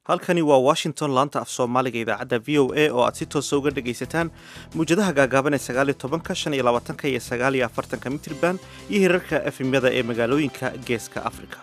halkani waa washington laanta af soomaaliga idaacadda v o a oo aad si toosa uga dhagaysataan muwjadaha gaagaaban ee sagaaliyo tobanka shan iyo labaatanka iyo sagaaliyo afartanka mitriban iyo hirarka efemyada ee magaalooyinka geeska afrika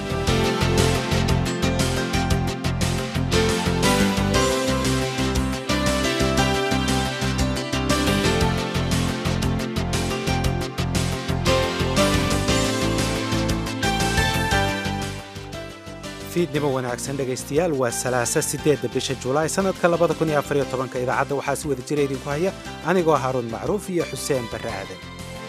fiidnimo wanaagsan dhegaystayaal waa salaasa siddeedda bisha julaay sannadka labada kun iyo afariyo tobanka idaacadda waxaa si wada jira idinku haya anigoo haruun macruuf iyo xuseen barre aadan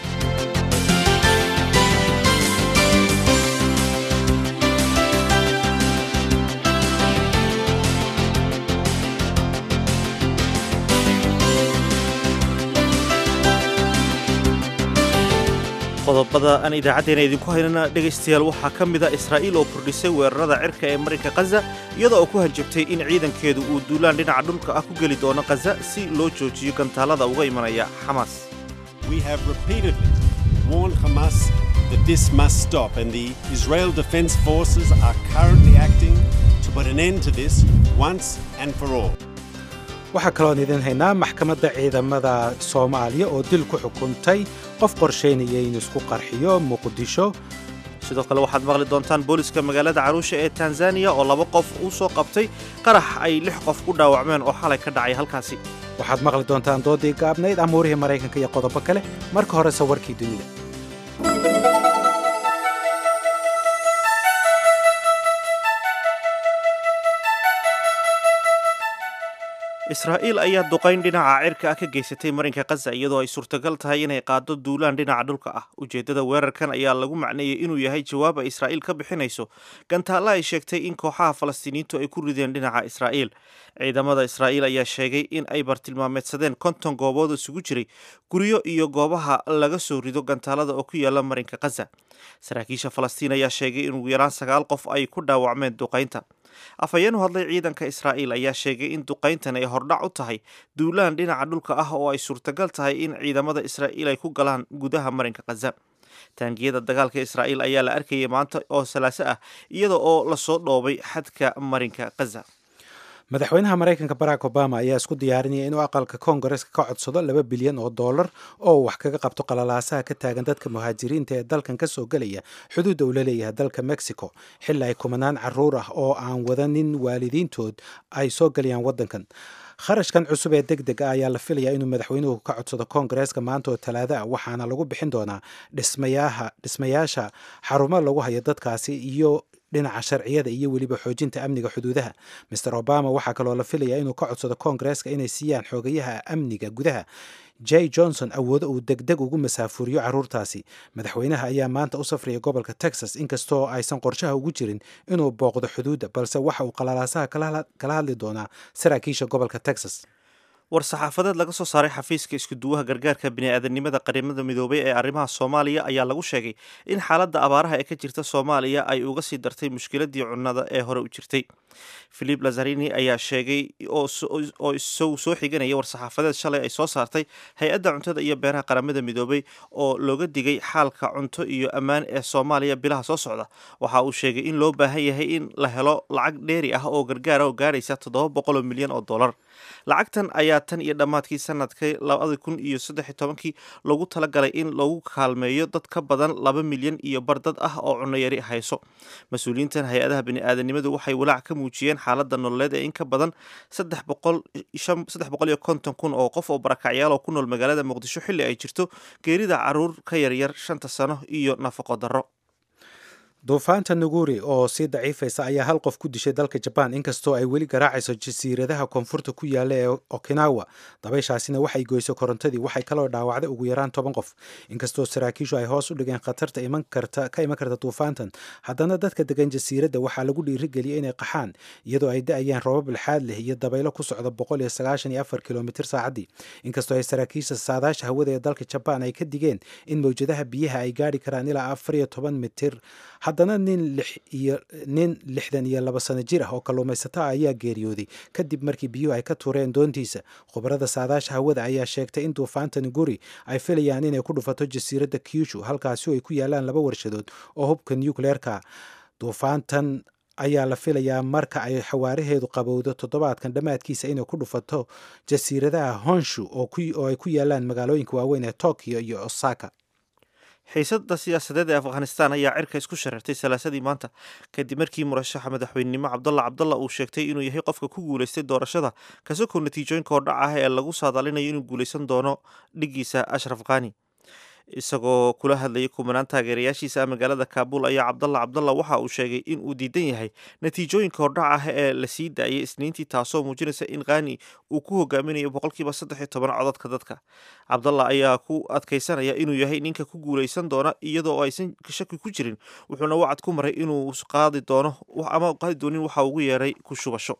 qodobada aan idaacaddeena idinku haynana dhegaystayaal waxaa ka mid a israa'iil oo kordhisay weerarada cirka ee marinka khaza iyada oo ku hanjabtay in ciidankeedu uu duulaan dhinaca dhulka ah ku geli doono khaza si loo joojiyo gantaalada uga imanaya xamaas We have repeatedly warned Hamas that this must stop, and the Israel Defense Forces are currently acting to put an end to this once and for all. waxaa kaloon idin haynaa maxkamadda ciidamada soomaaliya oo dil ku xukuntay qof qorshaynaya in isku qarxiyo muqdisho sidoo kale waxaad maqli doontaan booliska magaalada caruusha ee tanzaniya oo laba qof uu soo qabtay qarax ay lix qof ku dhaawacmeen oo xalay ka dhacay halkaasi waxaad maqli doontaan doodii gaabnayd amuurihii maraykanka iyo qodobo kale marka horese warkii dunida israa'iil ayaa duqayn dhinaca cirka ah ka geysatay marinka khaza iyadoo ay suurtagal tahay inay qaado duulaan dhinaca dhulka ah ujeeddada weerarkan ayaa lagu macneeyey inuu yahay jawaab ay israa'iil ka bixinayso gantaalla ay sheegtay in kooxaha falastiiniyiintu ay ku rideen dhinaca israa'iil ciidamada israa'iil ayaa sheegay in ay bartilmaameedsadeen konton goobood isugu jiray guryo iyo goobaha laga soo rido gantaalada oo ku yaala marinka khaza saraakiisha falastiin ayaa sheegay in ugu yaraan sagaal qof ay ku dhaawacmeen duqaynta afhayeen u hadlay ciidanka israa'iil ayaa sheegay in duqayntan ay hordhac u tahay duulaan dhinaca dhulka ah oo ay suurtagal tahay in ciidamada israa'iil ay ku galaan gudaha marinka khaza taangiyada dagaalka israa'iil ayaa la arkayay maanta oo salaaso ah iyada oo lasoo dhoobay xadka marinka khaza madaxweynaha maraykanka barack obama ayaa isku diyaarinaya inuu aqalka koongareska ka codsado laba bilyan oo dollar oo wax kaga qabto qalalaasaha ka taagan dadka muhaajiriinta ee dalkan ka soo gelaya xuduudda uu la leeyahay dalka mexico xilli ay kumanaan caruur ah oo aan wadanin waalidiintood ay soo gelayaan waddankan kharashkan cusub ee deg deg ah ayaa la filayaa inuu madaxweynuhu ka codsado koongareeska maanta oo talaado ah waxaana lagu bixin doonaa dhismayaha dhismayaasha xarumo lagu hayo dadkaasi iyo dhinaca sharciyada iyo weliba xoojinta amniga xuduudaha master obama waxaa kaloo la filayaa inuu ka codsado koongareeska inay siiyaan xoogayaha amniga gudaha j johnson awoodo uu degdeg ugu masaafuriyo caruurtaasi madaxweynaha ayaa maanta u safraya gobolka texas inkastoo aysan qorshaha ugu jirin inuu booqdo xuduudda balse waxa uu qalalaasaha kala hadli doonaa saraakiisha gobolka texas war-saxaafadeed laga soo saaray xafiiska iskuduwaha gargaarka bini'aadanimada qarimada midoobay ee arrimaha soomaaliya ayaa lagu sheegay in xaaladda abaaraha ee ka jirta soomaaliya ay uga sii dartay mushkiladii cunnada ee hore u jirtay philip lazarini ayaa sheegay oo isagu soo xiganaya war-saxaafadeed shalay ay soo saartay hay-adda cuntada iyo beeraha qaramada midoobay oo looga digay xaalka cunto iyo ammaan ee soomaaliya bilaha soo socda waxa uu sheegay in loo baahan yahay in la helo lacag dheeri ah oo gargaara oo gaaraysa toddoba boqoloo milyan oo dollar lacagtan ayaa tan iyo dhammaadkii sanadkii labada kun iyo saddex iyo tobankii loogu talagalay in lagu kaalmeeyo dad ka badan laba milyan iyo bar dad ah oo cunnoyari hayso mas-uuliyiintan hay-adaha bini'aadanimadu waxay walaac ka muujiyeen xaaladda nololeed ee in ka badan saddex boqol saddex boqol iyo konton kun oo qof oo barakacyaal oo ku nool magaalada muqdisho xilli ay jirto geerida caruur ka yaryar shanta sano iyo nafaqo darro duufaanta nuguri oo sii daciifaysa ayaa hal qof ku dishay dalka jabaan inkastoo ay weli garaacayso jasiiradaha koonfurta ku yaalla ee okinawa dabayshaasina waxay goysay korontadii waxay kaloo dhaawacday ugu yaraan toban qof inkastoo saraakiishu ay hoos u dhigeen khatarta iman karta ka iman karta duufaantan haddana dadka degan jasiiradda waxaa lagu dhiirigeliyay inay qaxaan iyadoo ay da-ayaan roobab lixaad leh iyo dabaylo ku socda boqol iyo sagaashan iyo afar kilomitir saacaddii inkastoo ay saraakiisha saadaasha hawada ee dalka jabaan ay ka digeen in mawjadaha biyaha ay gaari karaan ilaa afar iyo toban mitir haddana nin iyo nin lixdan iyo laba sano jir ah oo kalluumaysato ah ayaa geeriyooday kadib markii biyuhu ay ka tuureen doontiisa khubarada saadaasha hawada ayaa sheegtay in duufaanta nuguri ay filayaan inay ku dhufato jasiiradda kyushu halkaasi oo ay ku yaalaan laba warshadood oo hubka nucleerka duufaantan ayaa la filayaa marka ay xawaaraheedu qabowdo toddobaadkan dhammaadkiisa inay ku dhufato jasiiradaha honshu oo ay ku yaalaan magaalooyinka waaweyn ee tokyo iyo osaka xiisadda siyaasadeed ee afghanistan ayaa cirka isku shareertay salaasadii maanta kadib markii murashaxa madaxweynenimo cabdalla cabdalla uu sheegtay inuu yahay qofka ku guulaystay doorashada kasakoo natiijooyinka hordhac ah ee lagu saadaalinayo inuu guulaysan doono dhigiisa ashraf khani isagoo kula hadlayay kumanaan taageerayaashiisa magaalada kaabul ayaa cabdalla cabdalla waxa uu sheegay in uu diidan yahay natiijooyinka hordhac ah ee la sii daayay isniintii taasoo muujinaysa in khani uu ku hogaaminayo boqolkiiba saddex iyo toban codadka dadka cabdalla ayaa ku adkaysanaya inuu yahay ninka ku guulaysan doona iyadoo aysan shaki ku jirin wuxuuna wacad ku maray inuu qaadi doono ama qaadi doonin waxa ugu yeeray ku shubasho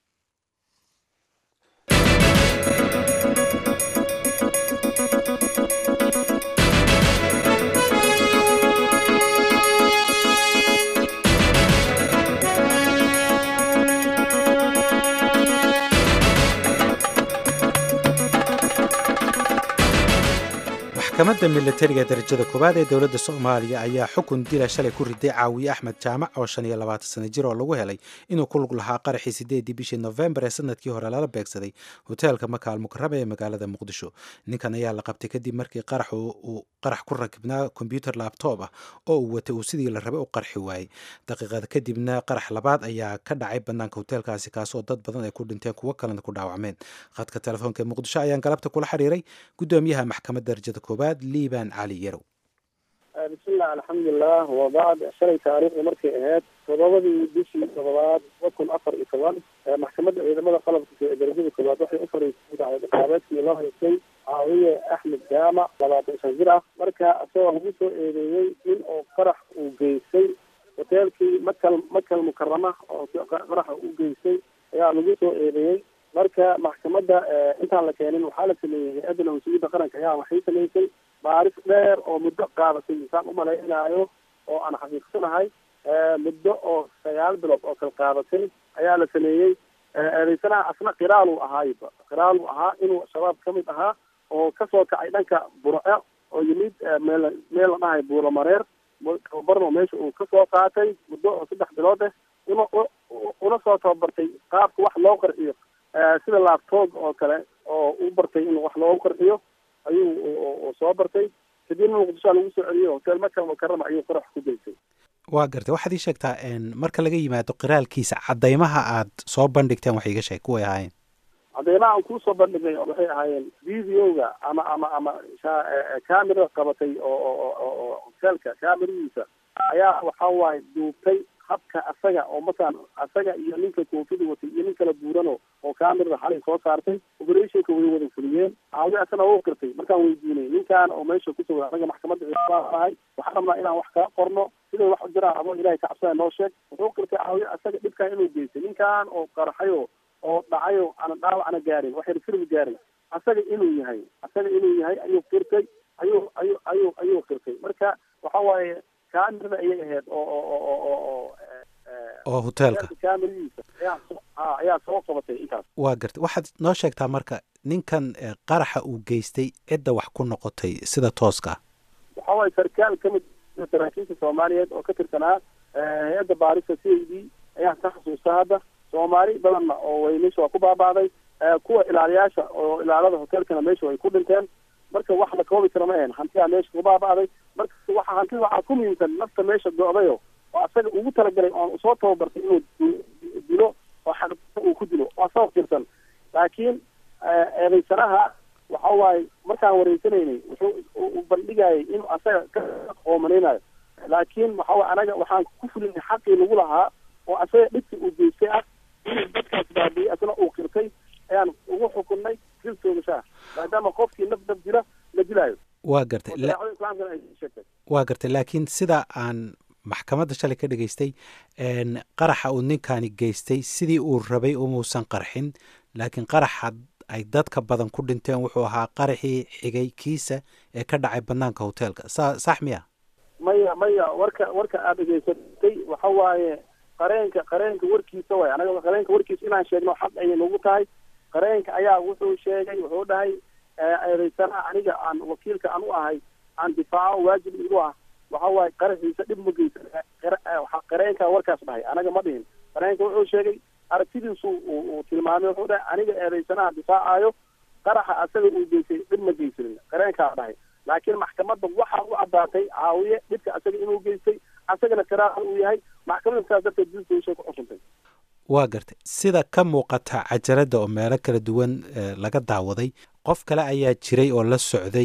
maxkamadda militariga darajada koowaad ee dowladda soomaaliya ayaa xukun dila shalay ku riday caawiye axmed jaamac oo shan iyo labaatan sana jir oo lagu helay inuu ku lug lahaa qaraxii sideedii bishii nofembar ee sanadkii hore lala beegsaday hoteelka makaal mukarama ee magaalada muqdisho ninkan ayaa la qabtay kadib markii qarax uu qarax ku rakibnaa kombyuter labtoob ah oo uu watay uu sidii la rabay u qarxi waayey daqiiqada kadibna qarax labaad ayaa ka dhacay banaanka hoteelkaasi kaasoo dad badan ay ku dhinteen kuwo kalena ku dhaawacmeen khadka telefoonka ee muqdisho ayaan galabta kula xiriiray gudoomiyaha maxkamadda darajada koowaad liban cali yarow bismillah alxamdulilah wabacd shalay taariikhda markay ahayd todobadii bishii todobaad laba kun afar iyo toban maxkamadda ciidamada qalabka ee darajada koowaad waxay u fariisay dacwadaqaabeedkii loo haystay caawiye axmed jaamac labaatan shan jir ah marka isagoo lagu soo eedeeyey in uu qarax uu geystay hoteelkii makal makal mukarama oo qaraxa u geystay ayaa lagu soo eedeeyey marka maxkamadda intaan la keenin waxaa la sameeyey hay-adda nabadsugyadda qaranka ayaa waxay samaysay baaris dheer oo muddo qaadatay insaan umalaynaayo oo aan xaqiiqsanahay muddo oo sagaal bilood oo kala qaadatay ayaa la sameeyey eedeysanaha asna khiraaluu ahaayba khiraaluu ahaa inuu shabaab ka mid ahaa oo kasoo kacay dhanka burco oo yimid meel meel la dhahay buuramareer tababarno meesha uu kasoo qaatay muddo oo saddex bilood ah una una soo tababartay qaabka wax loo qarxiyo sida laabtoob oo kale oo u bartay in wax loogu qarxiyo ayuu soo bartay kadibna muqdishoa lagu soo celiyey hotel makal mukarama ayuu qarax ku geystay waa gartay waxaad ii sheegtaa marka laga yimaado qiraalkiisa caddaymaha aad soo bandhigteen wax iga sheeg kuway ahaayeen caddaymaha aan kusoo bandhignay waxay ahaayeen videoga ama ama ama camera qabatay oo oo hotelka cameradiisa ayaa waxa waaye duubtay habka asaga oo masalan asaga iyo ninka koofida watay iyo nin kala buurano oo camerada xalay soo saartay operationka way wada fuliyeen caawi asana u qirtay markaan weydiinay ninkan oo meesha kusoo anaga maxkamadda ciidamadahay waxaan rabnaa inaan wax kala qorno siday wax u jiraan adoo ilahay kacabsada noo sheeg wuxuu qirtay caawi asaga dhibkan inuu geystay ninkan oo qarxayo oo dhacayo ana dhaawacna gaarin waxyar firmi gaarin asaga inuu yahay asaga inuu yahay ayuu qirtay ayuu ayuu ayuu ayuu qirtay marka waxa waaye camerada ayay ahayd oo oo oo oo oo oo hoteelka cameradiisa ayaa ayaa soo qabatay intaas waa gartay waxaad noo sheegtaa marka ninkan qaraxa uu geystay cidda wax ku noqotay sida tooska ah waxa waaye sarkaal ka mid saraakiisha soomaaliyeed oo ka tirsanaa hay-adda baarista c a d ayaa ka xasuusta hadda soomaali badanna oo way meesha waa ku baaba'day kuwa ilaaliyaasha oo ilaalada hoteelkana meesha way ku dhinteen marka wax la koobi kara ma ahen hantiyaa meesha ku baaba'day marka waxa hantida waxaa ku muhiimsan nafta meesha go-dayo oo asaga ugu talagalay oon usoo tababartay inuu dilo oo xaq uu ku dilo waa soo firsan laakiin eedaysanaha waxa waaye markaan wareysanaynay wuxuu u bandhigayay inuu asaga ka qoomanaynayo laakiin waxa waye anaga waxaan ku fulinay xaqii lagu lahaa oo asaga dhibkii uu geystay ah inuu dadkaas baabiyey asna uu qirtay ayaan ugu xukunnay diltoogashaa maadaama qofkii naf naf dila la dilaayo waa gartay waa gartay laakiin sida aan maxkamadda shalay ka dhageystay qaraxa uu ninkani geystay sidii uu rabay umuusan qarxin laakiin qaraxa ay dadka badan ku dhinteen wuxuu ahaa qaraxii xigay kiisa ee ka dhacay banaanka hoteelka sa sax miya maya maya warka warka aad dhegeysatay waxa waaye qareenka qareenka warkiisa way anaga qareenka warkiisa inaan sheegno xaq ayay nagu tahay qareenka ayaa wuxuu sheegay wuxuu dhahay eedaysanaha aniga aan wakiilka aan u ahay aan difaaco waajib igu ah waxa waaye qaraxiisa dhib ma geysan qareenkaa warkaas dhahay anaga ma dhihin qareenka wuxuu sheegay aragtidiisu uu tilmaamay wuxuu dhahay aniga eedaysanaha difaacaayo qaraxa asaga uu geysay dhib ma geysanin qareenkaa dhahay laakiin maxkamadda waxaa u caddaatay caawiye dhibka asaga inuu geystay asagana karaahan uu yahay maxkamadda saas darteed diltooshay ku xukuntay waa gartay sida ka muuqata cajaladda oo meelo kala duwan laga daawaday qof kale ayaa jiray oo la socday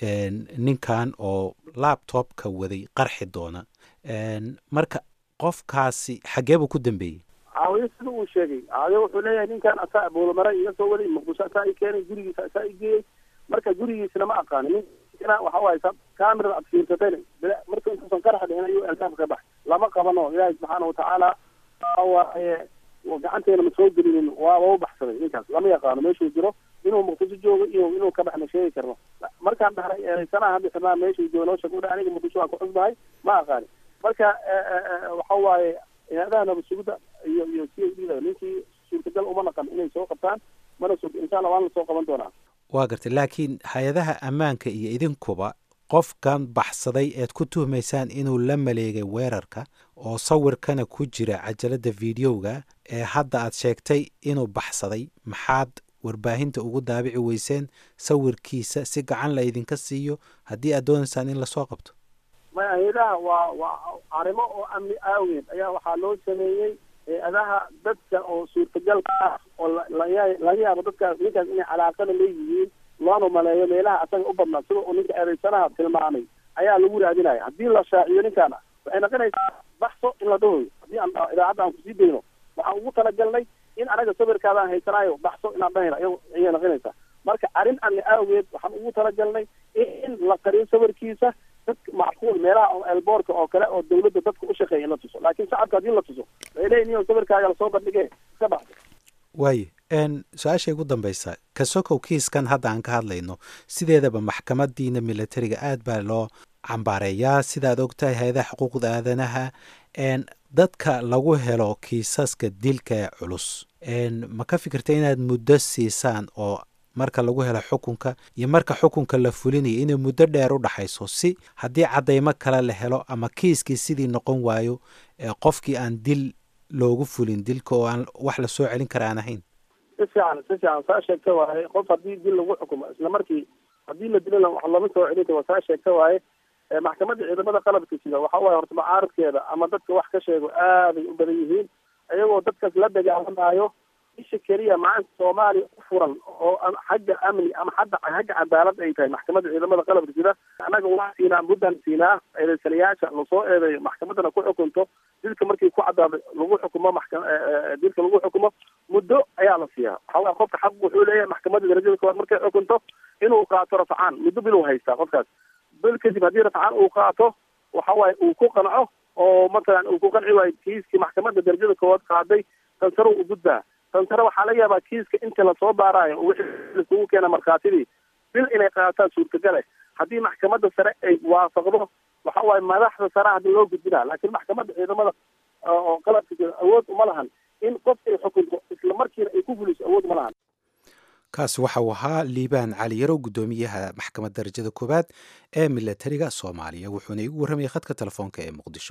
ninkan oo labtobka waday qarxi doona marka qofkaasi xaggee buu ku dambeeyey caawiye sida uu sheegay caawiye wuxuu leeyahay ninkan asaa buulamare iga soo waday muqdisho asaa i keenay gurigiisa asaa i geeyey marka gurigiisna ma aqaani ninkina waxa waaye camerada aad fiirsatayna marka intuusan qaraxa dhicin ayuu albaabka ka baxay lama qabano ilaahay subxaana watacaala waaye gacanteena ma soo gelinin waaba u baxsaday ninkaas lama yaqaano meeshuu jiro inuu muqdisho joogo iyo inuu ka baxna sheegi karno markaan dhahnay eedaysanaha hadda xirnaa meeshuu joogo noo sheeg u aniga muqdisho waan ku cusbahay ma aqaani marka waxa waaye hay-adaha nabadsugidda iyo iyo c i d da ninkii suurtagal uma naqan inay soo qabtaan mana sug insha allah waan la soo qaban doonaa waa gartay laakiin hay-adaha ammaanka iyo idinkuba qofkan baxsaday eed ku tuhmaysaan inuu la maleegay weerarka oo sawirkana ku jira cajaladda videoga ee hadda aad sheegtay inuu baxsaday maxaad warbaahinta ugu daabici weyseen sawirkiisa si gacan la idinka siiyo haddii aad doonaysaan in lasoo qabto maya hay-adaha waa waa arrimo oo amni aaweed ayaa waxaa loo sameeyey hay-adaha dadka oo suurtagalka ah oo laga laga yaabo dadkaas ninkaas inay calaaqada leeyihiin loona maleeyo meelaha asaga u badnaa sida uu ninka eedaysanaha tilmaamay ayaa lagu raadinaya haddii la shaaciyo ninkaana waxay noqonaysaa baxso in la dhahoyo haddii aan idaacadda aan kusii dayno waxaan ugu talagalnay in anaga sawirkaadaan haysanaayo baxso inaan dhahayna ayay noqonaysaa marka arrin amni aageed waxaan ugu talagalnay in la qariyo sawirkiisa dadka macquul meelaha elboorka oo kale oo dawladda dadka u shaqeeya in la tuso laakiin shacabka haddii la tuso waxay leeyihin iyo sawirkaaga lasoo bandhige iska baxso waaye su-aasha ugu dambaysa kasokow kiiskan hadda aan ka hadlayno sideedaba maxkamadiina militariga aad baa loo cambaareeyaa sidaad ogtahay hay-adaha xuquuqda aadanaha dadka lagu helo kiisaska dilka ee culus ma ka fikirta inaad muddo siisaan oo marka lagu helo xukunka iyo marka xukunka la fulinayo inay muddo dheer u dhaxayso si haddii caddaymo kale la helo ama kiiskii sidii noqon waayo qofkii aan dil loogu fulin dilka oo aan wax la soo celin kara aan ahayn si fiican si fiican saa sheegta waaye qof haddii dil lagu xukumo isla markii haddii la dilo wax lama soo celin karo saa sheegta waaye maxkamadda ciidamada qalabka sida waxa waaye horta mucaaradkeeda ama dadka wax ka sheego aaday u badan yihiin iyagoo dadkaas la dagaalamayo isha keliya maanta soomaaliya u furan oo xagga amni ama xadda xagga cadaalad ay tahay maxkamadda ciidamada qalabka sida annaga waa siinaa muddan siinaa eedaysanayaasha lasoo eedeeyo maxkamaddana ku xukunto dilka markii ku caddaado lagu xukumo maxka dilka lagu xukumo muddo ayaa la siiyaa waxa waye qofka xaq wuxuu leeyahay maxkamadda darajada koowaad markay xukunto inuu qaato rafcaan muddo bil uu haystaa qofkaas bil kadib haddii rafcaan uu qaato waxa waaye uu ku qanco oo matalan uu ku qanci waayo kiiskii maxkamadda darajada koowaad qaaday tansaro u gudbaa tansare waxaa laga yaabaa kiiska inta lasoo baaraayo wixii laisugu keena markhaatidii bil inay qaataan suurtagale haddii maxkamadda sare ay waafaqdo waxa waaye madaxda sare hadii loo gudbinaa laakiin maxkamadda ciidamada oo qalabka awood uma lahan in qof ay xukunto isla markiina ay ku fuliso awood uma lahan kaasi waxa uu ahaa liibaan cali yarow guddoomiyaha maxkamadda darajada koowaad ee milatariga soomaaliya wuxuuna igu warramayay khadka telefoonka ee muqdisho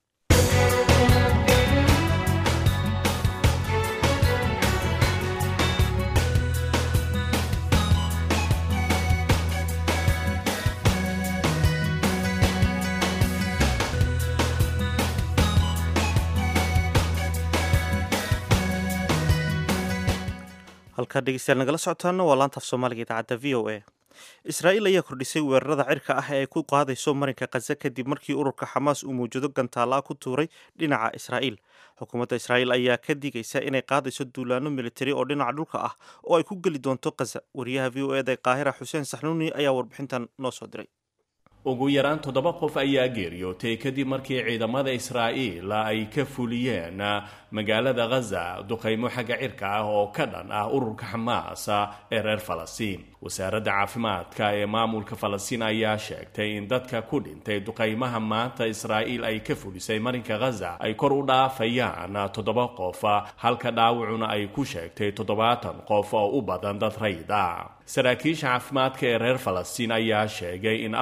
halkaa dhegeystayaal nagala socotaana waa laanta af soomaaliga idaacadda v o a israa'iil ayaa kordhisay weerarada cirka ah ee ay ku qaadayso marinka khaza kadib markii ururka xamaas uu mawjado gantaala ku tuuray dhinaca israa'iil xukuumadda israa'iil ayaa ka digaysa inay qaadayso duulaano militari oo dhinaca dhulka ah oo ay ku geli doonto khaza wariyaha v o eda ee qaahira xuseen saxnuuni ayaa warbixintan noo soo diray ugu yaraan toddoba qof ayaa geeriyootay kadib markii ciidamada israa'iil ay ka fuliyeen magaalada khaza duqaymo xagga cirka ah oo ka dhan ah ururka xamaas ee reer falastiin wasaaradda caafimaadka ee maamulka falastiin ayaa sheegtay in dadka ku dhintay duqaymaha maanta israa'iil ay ka fulisay marinka khaza ay kor u dhaafayaan toddoba qof halka dhaawacuna ay ku sheegtay toddobaatan qof oo u badan dad rayd ah saraakiisha caafimaadka ee reer falastiin ayaa sheegay in afar ka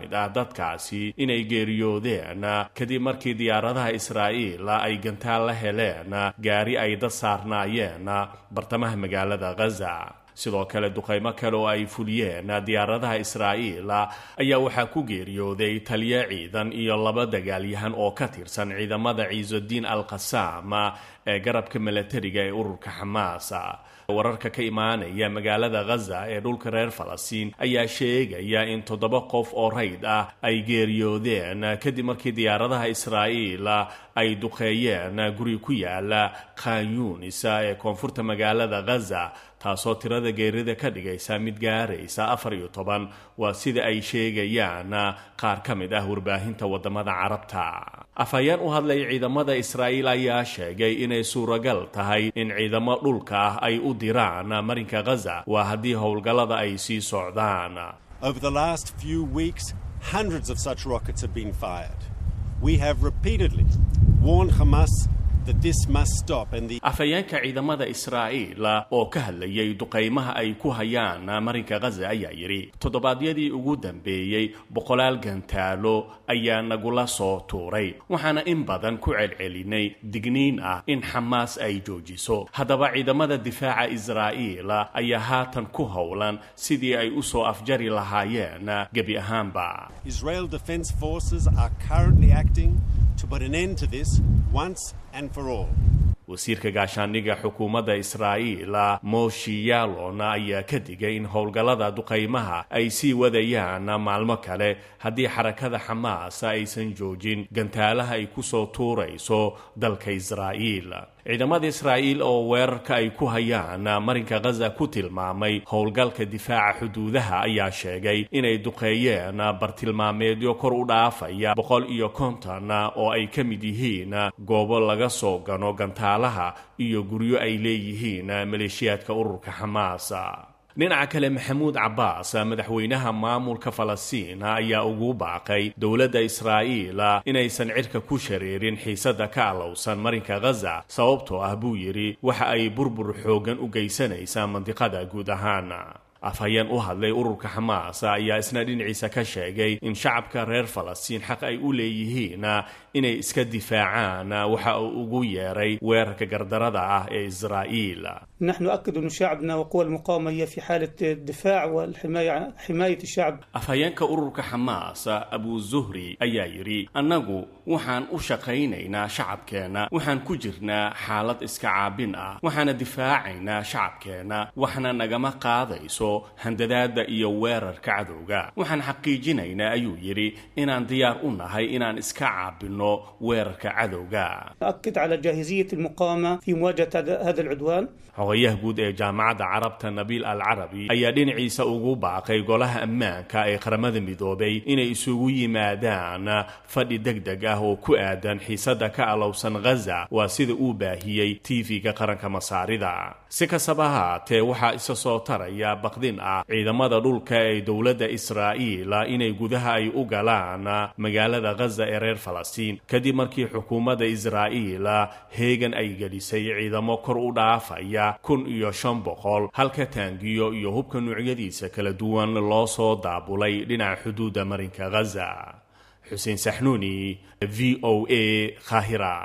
mid ah dadkaasi inay geeriyoodeen kadib markii diyaaradaha israa'iil ay gantaal la heleen gaari ay dad saarnaayeen bartamaha magaalada ghaza sidoo kale duqaymo kale oo ay fuliyeen diyaaradaha israa'iil ayaa waxaa ku geeriyooday taliyo ciidan iyo laba dagaalyahan oo ka tirsan ciidamada ciisudiin al qasaam ee garabka milatariga ee ururka xamaas wararka ka imaanaya magaalada ghaza ee dhulka reer falastiin ayaa sheegaya in toddoba qof oo rayd ah ay geeriyoodeen kadib markii diyaaradaha israa'iil ay duqeeyeen guri ku yaala khan yunis ee koonfurta magaalada ghaza taasoo tirada geerida ka dhigaysa mid gaaraysa afar iyo toban waa sida ay sheegayaan qaar ka mid ah warbaahinta wadamada carabta afhayeen u hadlay ciidamada israa'iil ayaa sheegay inay suuragal tahay in ciidamo dhulka ah ay u diraan marinka ghaza waa haddii howlgallada ay sii socdaan Over the last few weeks, hundreds of such rockets have been fired. We have repeatedly warned Hamas that this must stop and the afhayeenka ciidamada israa'iil oo ka hadlayay duqaymaha ay ku hayaan marinka ghaza ayaa yidhi toddobaadyadii ugu dambeeyey boqolaal gantaalo ayaa nagula soo tuuray waxaana in badan ku celcelinay digniin ah in xamaas ay joojiso haddaba ciidamada difaaca israa'iil ayaa haatan ku howlan sidii ay u soo afjari lahaayeen gebi ahaanba Israel Defense Forces are currently acting to put an end to this once and for all. wasiirka gaashaandhigga xukuumadda israa'iil moshi yalon ayaa ka digay in howlgallada duqaymaha ay sii wadayaan maalmo kale haddii xarakada xamaas aysan joojin gantaalaha ay ku soo tuurayso dalka israa'iil ciidamada israa'iil oo weerarka ay ku hayaan marinka ghaza ku tilmaamay howlgalka difaaca xuduudaha ayaa sheegay inay duqeeyeen bartilmaameedyo kor u dhaafaya boqol iyo konton oo ay ka mid yihiin goobo laga soo gano gantaalaha iyo guryo ay leeyihiin maleeshiyaadka ururka xamaas dhinaca kale maxamuud cabbaas madaxweynaha maamulka falastiin ayaa ugu baaqay dowladda israa'iil inaysan cirka ku shareerin xiisadda ka alowsan marinka ghaza sababtoo ah buu yidhi waxa ay burbur xooggan u geysanaysaa mandiqada guud ahaan afhayeen u hadlay ururka xamaas ayaa isna dhinaciisa ka sheegay in shacabka reer falastiin xaq ay u leeyihiin inay iska difaacaan waxa uu ugu yeeray weerarka gardarada ah ee israa'iil نحن نؤكد أن شعبنا وقوى المقاومة هي في حالة الدفاع والحماية حماية الشعب afhayeenka ururka xamaas abu zuhri ayaa yidhi annagu waxaan u shaqaynaynaa shacabkeenna waxaan ku jirnaa xaalad iska caabin ah waxaana difaacaynaa shacabkeenna waxna nagama qaadayso handadaada iyo weerarka cadowga waxaan xaqiijinaynaa ayuu yidhi inaan diyaar u nahay inaan iska caabinno weerarka cadowga نؤكد على جاهزية المقاومة في مواجهة هذا هذا العدوان xogayaha guud ee jaamacadda carabta nabiil al carabi ayaa dhinaciisa ugu baaqay golaha ammaanka ee qaramada midoobay inay isugu yimaadaan fadhi deg deg ah oo ku aadan xiisadda ka alowsan ghaza waa sida uu baahiyey tv-ga qaranka masaarida si kastaba haatee waxaa isa soo taraya baqdin ah ciidamada dhulka ee dowladda israa'iil inay gudaha ay u galaan magaalada ghaza ee reer falastiin kadib markii xukuumadda israa'iil heegan ay gelisay ciidamo kor u dhaafaya kun iyo shan boqol halka taangiyo iyo hubka nuucyadiisa kala duwan loo soo daabulay dhinaca xuduudda marinka ghaza xuseen saxnuuni v o a khahira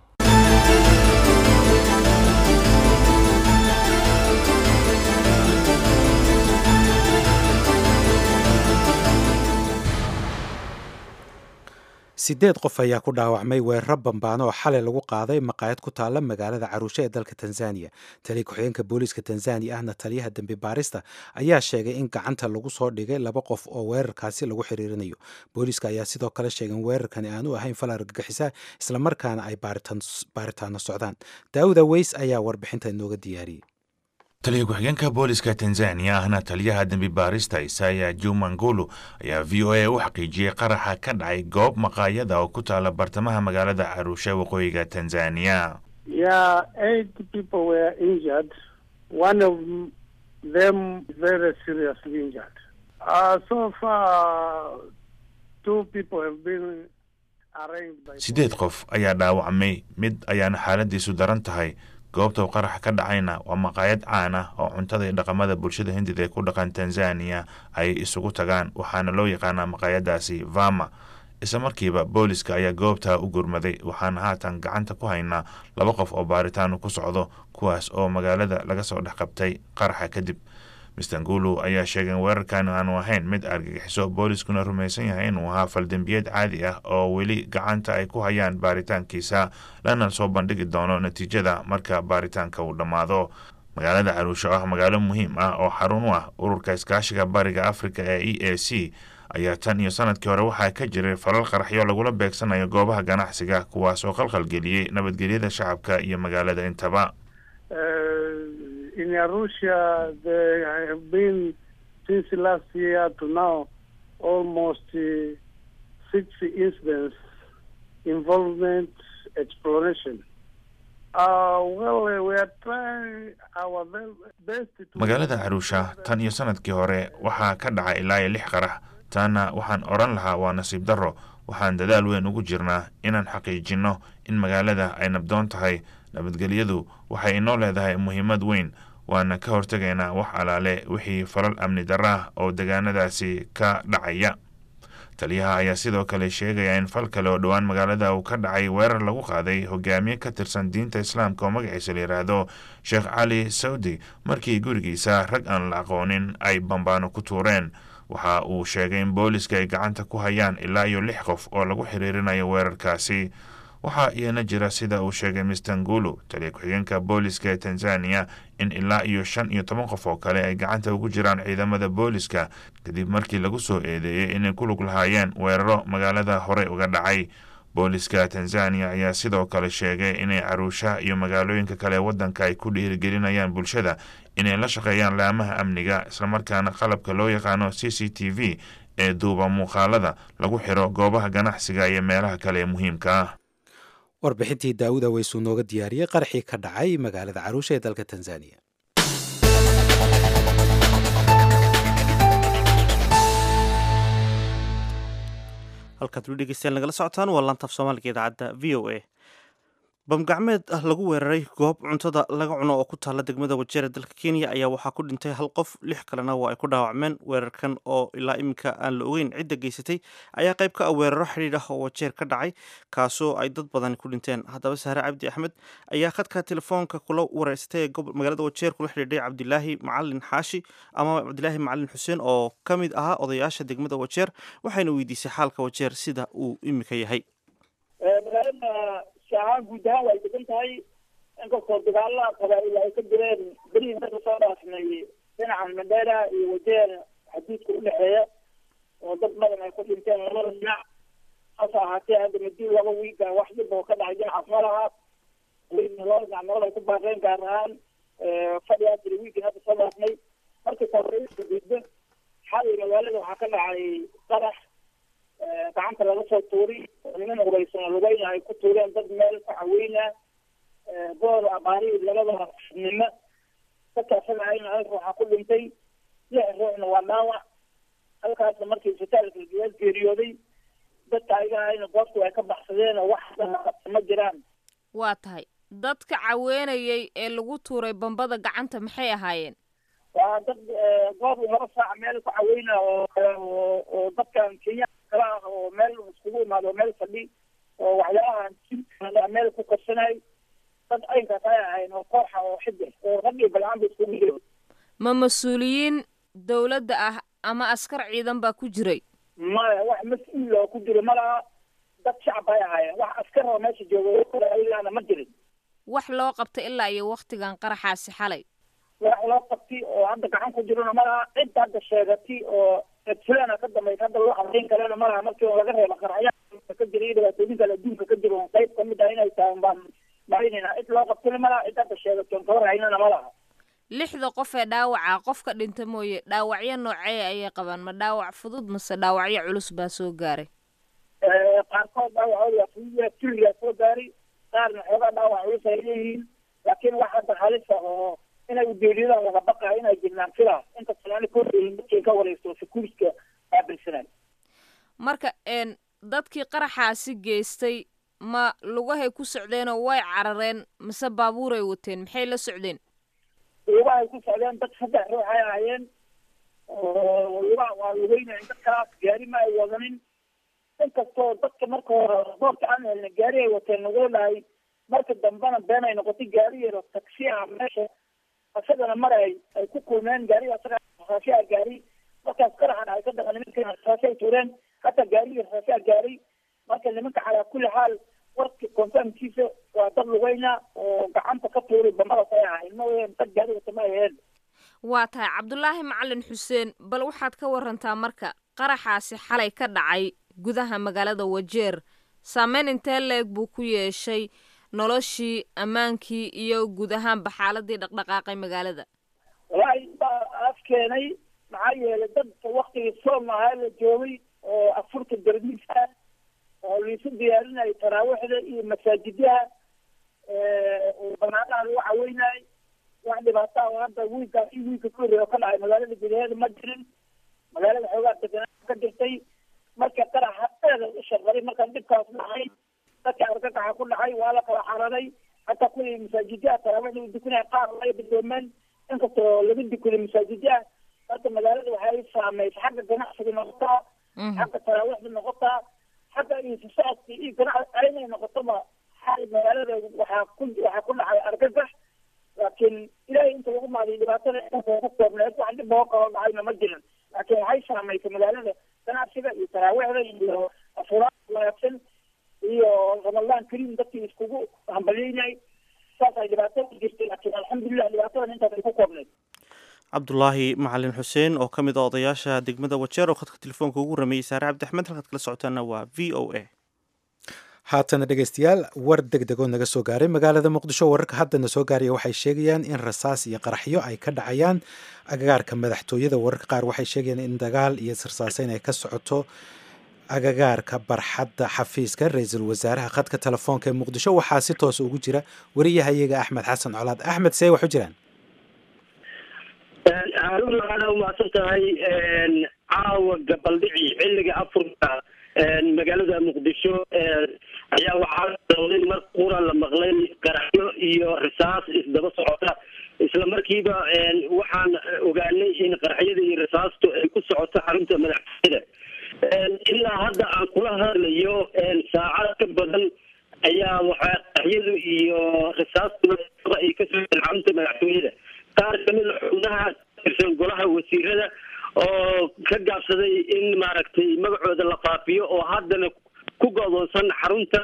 sideed qof ayaa ku dhaawacmay weeraro bambaano oo xalay lagu qaaday maqaayad ku taalla magaalada caruushe ee dalka tanzaniya taliya ku-xigeenka booliiska tanzaniya ahna taliyaha dembi baarista ayaa sheegay in gacanta lagu soo dhigay laba qof oo weerarkaasi lagu xiriirinayo booliiska ayaa sidoo kale sheegay in weerarkani aanu ahayn fal argagixisa islamarkaana ay baaritaano socdaan daawuda weys ayaa warbixinta inooga diyaariyey taliya ku-xigeenka booliska tanzaniya ahna taliyaha dembi baarista isaya jumangulu ayaa v o a u xaqiijiyey qaraxa ka dhacay goob maqaayada oo ku taala bartamaha magaalada caruushe waqooyiga tanzaniya Yeah, eight people were injured. One of them very seriously injured. Uh, so far, two people have been arraigned by. siddeed qof ayaa dhaawacmay mid ayaana xaaladiisu daran tahay goobta uu qaraxa ka dhacayna waa maqaayad caan ah oo cuntada iyo dhaqamada bulshada hindida ee ku dhaqan tanzaniya ay isugu tagaan waxaana loo yaqaanaa maqaayadaasi vama isla markiiba booliska ayaa goobta u gurmaday waxaana haatan gacanta ku haynaa laba qof oo baaritaan ku socdo kuwaas oo magaalada laga soo dhex qabtay qaraxa kadib mistangulu ayaa sheegay in weerarkan aanu ahayn mid argagixiso booliskuna rumaysan yahay inuu ahaa faldembiyeed caadi ah oo weli gacanta ay ku hayaan baaritaankiisa lana soo bandhigi doono natiijada marka baaritaanka uu dhammaado magaalada caruusho ah magaalo muhiim ah oo xarun u ah ururka iskaashiga bariga afrika ee e a c ayaa tan iyo sanadkii hore waxaa ka jiray falal qaraxyo lagula beegsanayo goobaha ganacsiga kuwaas oo qalqalgeliyey nabadgelyada shacabka iyo magaalada intaba in Arusha, there have been since last year to now almost uh, six incidents involvement exploration. Uh, well, uh, we are trying our best to... magaalada caruusha tan iyo sanadkii hore waxaa ka dhacay ilaa iyo lix qarax taana waxaan odhan lahaa waa nasiib darro waxaan dadaal weyn ugu jirnaa inaan xaqiijinno in magaalada ay nabdoon tahay nabadgelyadu waxay inoo leedahay muhiimad weyn waana ka hortegaynaa wax alaale wixii falal amni darra ah oo degaanadaasi ka dhacaya taliyaha ayaa sidoo kale sheegaya in fal kale oo dhowaan magaalada uu ka dhacay weerar lagu qaaday hogaamiye ka tirsan diinta islaamka oo magaciisa la yidhaahdo sheekh cali sawdi markii gurigiisa rag aan la aqoonin ay bambaano ku tuureen waxa uu sheegay in booliska ay gacanta ku hayaan ilaa iyo lix qof oo lagu xiriirinayo weerarkaasi waxaa iyana jira sida uu sheegay mistangulu taliya ku-xigeenka booliska ee tanzaniya in ilaa iyo shan iyo toban qof oo kale ay gacanta ugu jiraan ciidamada booliska kadib markii lagu soo eedeeyey inay ku lug lahaayeen weeraro magaalada horey uga dhacay booliska tanzaniya ayaa sidoo kale sheegay inay caruusha iyo magaalooyinka kale waddanka ay ku dhiirigelinayaan bulshada inay la shaqeeyaan laamaha amniga islamarkaana qalabka loo yaqaano c c t v ee duuba muuqaalada lagu xiro goobaha ganacsiga iyo meelaha kale ee muhiimka ah warbixintii daawuda weysuu nooga diyaariyey qaraxii ka dhacay magaalada caruusha ee dalka tanzaniya halkaad weli dhegeystayaal nagala socotaan waa laantaaf soomaaliga idaacadda v o a bamgacmeed ah lagu weeraray goob cuntada laga cuno oo ku taalla degmada wajeer ee dalka kenya ayaa waxaa ku dhintay hal qof lix kalena waa ay ku dhaawacmeen weerarkan oo ilaa iminka aan la ogeyn cidda geysatay ayaa qayb ka ah weeraro xidhiidh ah oo wajeer ka dhacay kaasoo ay dad badani ku dhinteen haddaba sahre cabdi axmed ayaa khadka telefoonka kula wareystay ee magaalada wajeer kula xidhiidhay cabdilaahi macalin xaashi ama cabdilaahi macalin xuseen oo ka mid ahaa odayaasha degmada wajeer waxayna weydiisay xaalka wajeer sida uu iminka yahay ahaan guud ahaan way degan tahay inkastoo dagaala qabaa'il ay ka jireen berihii marka soo dhaafnay dhinaca mandera iyo wajeer xadiidka udhexeeya oo dad badan ay ku dhinteen labada dhinac hase ahaatee hadda madi laba wiiga wax dhib oo ka dhacay dhinacaas ma laha labada dhinac nabad ay ku baaqeen gaar ahaan fadhigaa jira wiigii hadda soo dhaafnay markii koreska gudbo xalay magaalada waxaa ka dhacay qarax gacanta laga soo tuuri niman ureysan lugeyna ay ku tuureen dad meel ka caweyna boor abaari labada nimo dadkaasana ayna hal ruuxa ku dhintay lix ruuxna waa dhaawac halkaasna markii isbitaalka geed geeriyooday dadka ayaga ayna goobtu ay ka baxsadeen oo wax ma jiraan waa tahay dadka caweynayay ee lagu tuuray bambada gacanta maxay ahaayeen waa dad goob laba saac meel ku caweyna oo oo dadkan kenya kala ah oo meel iskugu imaado oo meel fadhi oo waxyaabaha meel ku korsanay dad aynkaas ay ahayn oo kooxa oo xidde oo rag iyo balcaan ba iskugu jiro ma mas-uuliyiin dowladda ah ama askar ciidan baa ku jiray maya wax mas-uul oo ku jiro ma laha dad shacab ay ahaayeen wax askar oo meesha jooga ilaana ma jirin wax loo qabtay ilaa iyo waktigan qaraxaasi xalay wax loo qabtay oo hadda gacan ku jirona ma laha cid hadda sheegatay oo fulana ka dambaysa hadda loo cadayn karana ma laha markii laga reebo qarxayaa ka jira iyo dhibaatooyin kale adduunka ka jiro qayb kamid ah inay tahay baan marinayna cid loo qabtay ma laha cid hadda sheegatoon kaba raynana ma laha lixda qof ee dhaawaca qof ka dhinta mooye dhaawacyo noocee ayay qabaan ma dhaawac fudud mase dhaawacyo culus baa soo gaaray qaarkood dhaawacooda fududa tiriyaa soo gaaray qaarna xoogaa dhaawac culus ay leeyihiin laakiin wax hadda halisa oo inay udeeliyadaan laga baqayo inay jirnaan filaa inta sanaani koodayin dadkay ka wareysto securityka baabilsanay marka n dadkii qaraxaasi geystay ma lugahay ku socdeenoo way carareen mise baabuuray wateen maxay la socdeen lugahay ku socdeen dad saddex ruux ay ahaayeen oo lugaha waa lugeynayeen dadkaas gaari ma ay wadanin inkastoo dadka marka hore boorka aan helna gaari ay wateen lagoo dhahay marka dambena been ay noqotay gaari yaro taksi ah meesha isagana mar ay ay ku kulmeen gaariga isaga rasaasi a gaari markaas qaraxan ay ka dhaqan nimanka rasaasi ay tuureen hataa gaarigii rasaasi a gaari marka nimanka calaa kulli xaal warka confirmkiisa waa dad lugeyna oo gacanta ka tuuray bamadaas ay ahayn ma ween dad gaari wata ma aheen waa tahay cabdulaahi macalin xuseen bal waxaad ka warantaa marka qaraxaasi xalay ka dhacay gudaha magaalada wajeer saameyn intee leeg buu ku yeeshay noloshii ammaankii iyo guud ahaanba xaaladii dhaqdhaqaaqay magaalada wallaahi baa af keenay maxaa yeelay dadka waktigii soom ahaa la joogay oo afurta dardiis ah oo liisu diyaarinayay taraawiixda iyo masaajidyaha oo banaanaha lagu caweynayay wax dhibaataa oo hadda wiilkaas iyo wiilka ka horreeya oo ka dhacay magaalada gudaheeda ma jirin magaalada xoogaa deganaa ka jirtay marka qaraxa aada u shaqaray markaan dhibkaas dhacay dadka argagaxa ku dhacay waa la kala cararay hataa kuwii masaajidyaha taraawiixda u dukanaya qaar laga bidoomeen inkastoo laga dukaday masaajidyaha hadda magaalada waxay saameysay xagga ganacsiga noqotaa xagga taraawiixda noqotaa xagga iyo socodka iyo ganacsi aynay noqotoba xal magaalada waxaa ku waxaa ku dhacay argagax laakiin ilaahay inta lagu maadiyo dhibaatada inta ku koobneed wax dhib oo kalo dhacayna ma jirin laakiin waxay saameysay magaalada ganacsiga iyo taraawiixda iyo afuraad wanaagsan iyo ramadaan kariim dadkii iskugu hambalyeynay saas ay dhibaato ku jirtay laakiin alxamdulilah dhibaatadan intaas ay ku koobneyd cabdulaahi macalin xuseen oo ka mid a odayaasha degmada wajeer oo khadka telefoonka ugu rameeyey saare cabdi axmed halkaad kala socotaana waa v o a haatana dhegeystayaal war deg degoo naga soo gaaray magaalada muqdisho wararka haddana soo gaaraya waxay sheegayaan in rasaas iyo qaraxyo ay ka dhacayaan agagaarka madaxtooyada wararka qaar waxay sheegayaan in dagaal iyo sirsaaseyn ay ka socoto agagaarka barxadda xafiiska ra-iisul wasaaraha khadka telefoonka ee muqdisho waxaa si toosa ugu jira wariyahayaga axmed xasan colaad axmed see wax u jiraan haarun waxaana umahadsan tahay caawa gabaldhici xilliga afurka magaalada muqdisho ayaa waxaa dawday mar qura la maqlay qaraxyo iyo risaas isdaba socota isla markiiba waxaan ogaanay in qaraxyada iyo risaastu ay ku socoto xarunta madaxtooyada ilaa hadda aan kula hadlayo saacad ka badan ayaa waxaa qaraxyadu iyo risaastuba ay kasoo xarunta madaxtooyada qaar kamid a xubnaha tirsan golaha wasiirada oo ka gaabsaday in maaragtay magacooda la faafiyo oo haddana ku go'doonsan xarunta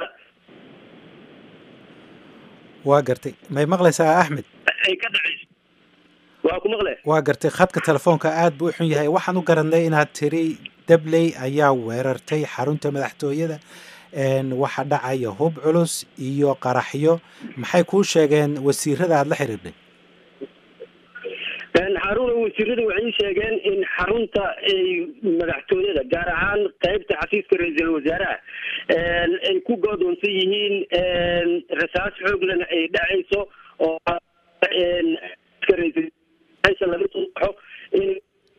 waa gartay may maqlaysaa axmed ay ka dhacayso waa ku maqle waa gartay khadka telefoonka aad buu u xun yahay waxaan u garanay inaad tiri dabley ayaa weerartay xarunta madaxtooyada waxa dhacaya hub culus iyo qaraxyo maxay kuu sheegeen wasiirada aada la xiriirday xaruna wasiirada waxay sheegeen in xarunta madaxtooyada gaar ahaan qeybta xafiiska ra-iisul wasaaraha ay ku goodoonsan yihiin rasaas xooglana ay dhacayso oo laga soo baxo in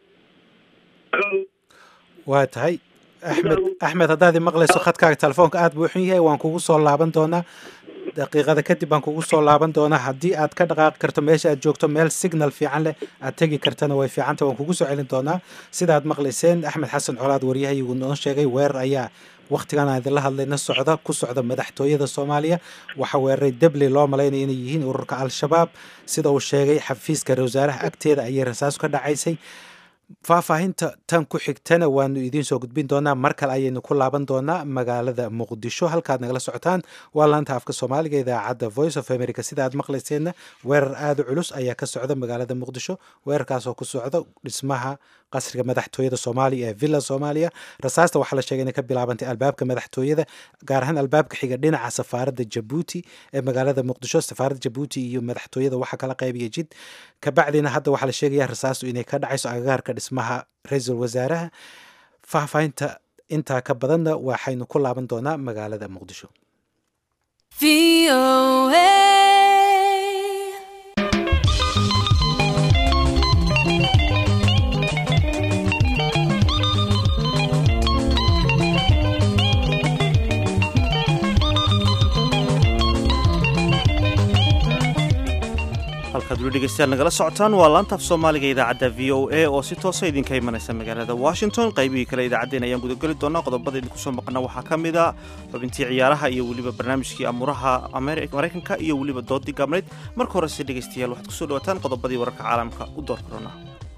waa tahay axmed axmed haddaad i maqlayso khadkaaga telefoonka aad buu xun yahay waan kugu soo laaban doonaa daqiiqada kadib baan kugu soo laaban doonaa haddii aad ka dhaqaaqi karto meesha aad joogto meel signal fiican leh aad tegi kartana way fiicanta waan kugu soo celin doonaa sidaad maqlayseen axmed xasan colaad waryahayigu noo sheegay weerar ayaa wakhtigan aan idinla hadlayna socda ku socda madaxtooyada soomaaliya waxaa weeraray debley loo malaynaya inay yihiin ururka al-shabaab sida uu sheegay xafiiska ra-wasaaraha agteeda ayay rasaasu ka dhacaysay faahfaahinta tan ku xigtana waanu idiin soo gudbin doonaa mar kale ayaynu ku laaban doonaa magaalada muqdisho halkaad nagala socotaan waa laanta afka soomaaliga idaacadda voice of america sida aad maqlayseenna weerar aada u culus ayaa ka socda magaalada muqdisho weerarkaasoo ku socda dhismaha qasriga madaxtooyada soomaaliya ee villa soomaaliya rasaasta waxaa la sheegay inay ka bilaabantay albaabka madaxtooyada gaar ahaan albaabka xiga dhinaca safaaradda jabuuti ee magaalada muqdisho safaaradda jabuuti iyo madaxtooyada waxaa kala qaybaya jid kabacdina hadda waxaa la sheegaya rasaastu inay ka dhacayso agagaarka dhismaha ra-iisul wasaaraha faahfaahinta intaa ka badanna waxaynu ku laaban doonaa magaalada muqdisho halkaad weli dhegeystayaal nagala socotaan waa laantaaf soomaaliga idaacadda v o a oo si toosa idinka imanaysa magaalada washington qaybihii kale idaacaddeen ayaan gudageli doonaa qodobada idinku soo maqana waxaa ka mid a xubintii ciyaaraha iyo weliba barnaamijkii amuuraha maraykanka iyo weliba doodii gaabnayd marka horese dhegeystayaal waxaad kusoo dhawataan qodobadii wararka caalamka u door korona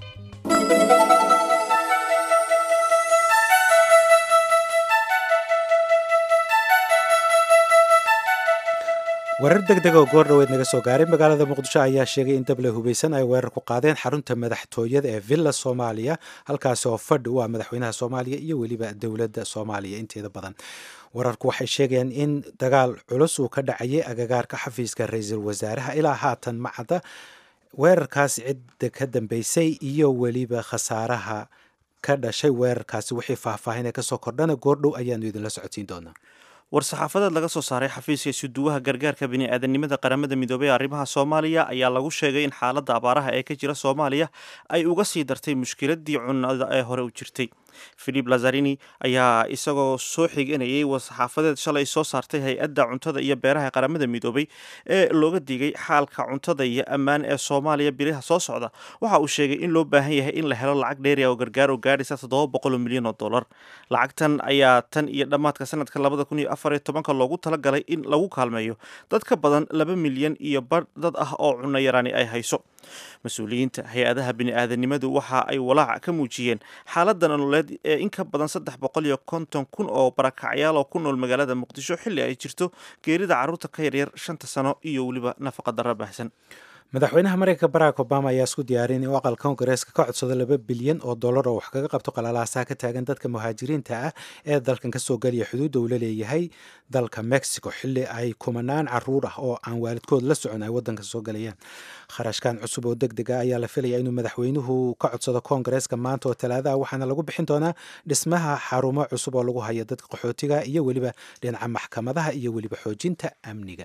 warar deg deg oo goor dhoweed naga soo gaaray magaalada muqdisho ayaa sheegay in dable hubaysan ay weerar ku qaadeen xarunta madaxtooyada ee villa soomaaliya halkaasi oo fadhi u ah madaxweynaha soomaaliya iyo weliba dowladda soomaaliya inteeda badan wararku waxay sheegayaan in dagaal culus uu ka dhacayay agagaarka xafiiska ra-iisul wasaaraha ilaa haatan macadda weerarkaasi cidda ka dambeysay iyo weliba khasaaraha ka dhashay weerarkaasi wixii faahfaahin ee kasoo kordhana goordhow ayaanu idinla socodsiin doonaa war-saxaafadeed laga soo saaray xafiiska isuduwaha gargaarka bini'aadanimada qaramada midoobey ee arrimaha soomaaliya ayaa lagu sheegay in xaaladda abaaraha ee ka jira soomaaliya ay uga sii dartay mushkiladii cunnada ee hore u jirtay philip lazarini ayaa isagoo soo xiganayay war-saxaafadeed shalay soo saartay hay-adda cuntada iyo beeraha qaramada midoobay ee looga digay xaalka cuntada iyo ammaan ee soomaaliya biliha soo socda waxa uu sheegay in loo baahan yahay in la helo lacag dheeri oo gargaar oo gaadhaysa toddoba boqol oo milyan oo dollar lacagtan ayaa tan iyo dhammaadka sanadka labada kun iyo afar iyo tobanka loogu talagalay in lagu kaalmeeyo dad ka badan laba milyan iyo bar dad ah oo cunno yaraani ay hayso mas-uuliyiinta hay-adaha bini-aadanimadu waxa ay walaac ka muujiyeen xaaladda nololeed ee in ka badan saddex boqol iyo konton kun oo barakacyaal oo ku nool magaalada muqdisho xilli ay jirto geerida carruurta ka yaryar shanta sano iyo weliba nafaqa darra baahsan madaxweynaha mareykanka barack obama ayaa isku diyaarin inuu aqalka kongareeska ka codsado laba bilyan oo dollar oo wax kaga qabto qalalaasaha ka taagan dadka muhaajiriinta ah ee dalkan kasoo geliya xuduudda uu la leeyahay dalka mexico xilli ay kumanaan caruur ah oo aan waalidkood la socon ay wadanka soo galayaan kharashkan cusub oo deg dega ayaa la filaya inuu madaxweynuhu ka codsado kongareeska maanta oo talaadaha waxaana lagu bixin doonaa dhismaha xarumo cusub oo lagu hayo dadka qaxootiga iyo weliba dhinaca maxkamadaha iyo weliba xoojinta amniga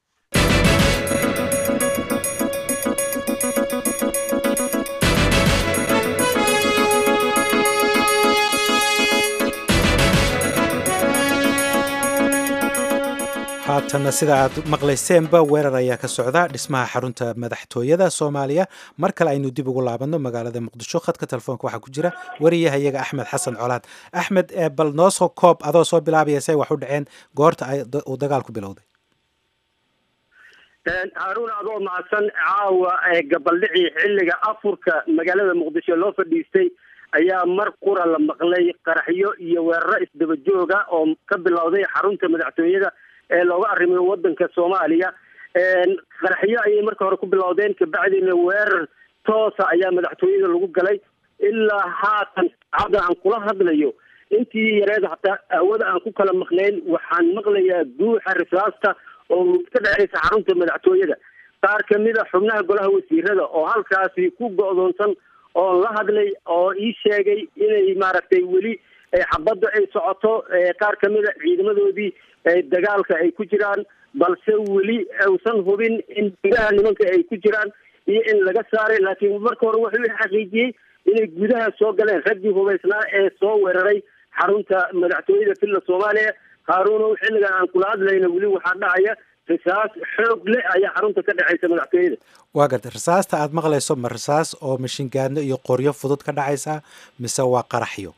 haatanna sida aad maqlayseenba weerar ayaa ka socda dhismaha xarunta madaxtooyada soomaaliya mar kale aynu dib ugu laabanno magaalada muqdisho khadka telefoonka waxaa ku jira wariyahayaga axmed xasan colaad axmed bal noo soo koob adoo soo bilaabaya say wax u dhaceen goorta uu dagaalku bilowday haaruun adoo mahadsan caawa gabaldhicii xilliga afurka magaalada muqdisho loo fadhiistay ayaa mar qura la maqlay qaraxyo iyo weeraro isdaba jooga oo ka bilowday xarunta madaxtooyada ee looga arrimayo wadanka soomaaliya qaraxyo ayay marka hore ku bilowdeen kabacdina weerar toosa ayaa madaxtooyada lagu galay ilaa haatan saacada aan kula hadlayo intii yareed hataa aawada aan ku kala maqnayn waxaan maqlayaa guuxa risaasta oo ka dhexaysa xarunta madaxtooyada qaar kamida xubnaha golaha wasiirada oo halkaasi ku go'doonsan oo la hadlay oo ii sheegay inay maaragtay weli xabadda ay socoto qaar kamida ciidamadoodii dagaalka ay ku jiraan balse weli uusan hubin in gudaha nimanka ay ku jiraan iyo in laga saaray laakiin marka hore wuxuu xaqiijiyey inay gudaha soo galeen raggii hubaysnaa ee soo weeraray xarunta madaxtooyada villa soomaaliya haaruunow xilligan aan kula hadlayna weli waxaa dhacaya risaas xoog leh ayaa xarunta ka dhexaysa madaxtooyada waa gartay risaasta aad maqlayso ma risaas oo mashingaadno iyo qoryo fudud ka dhacaysa mise waa qaraxyo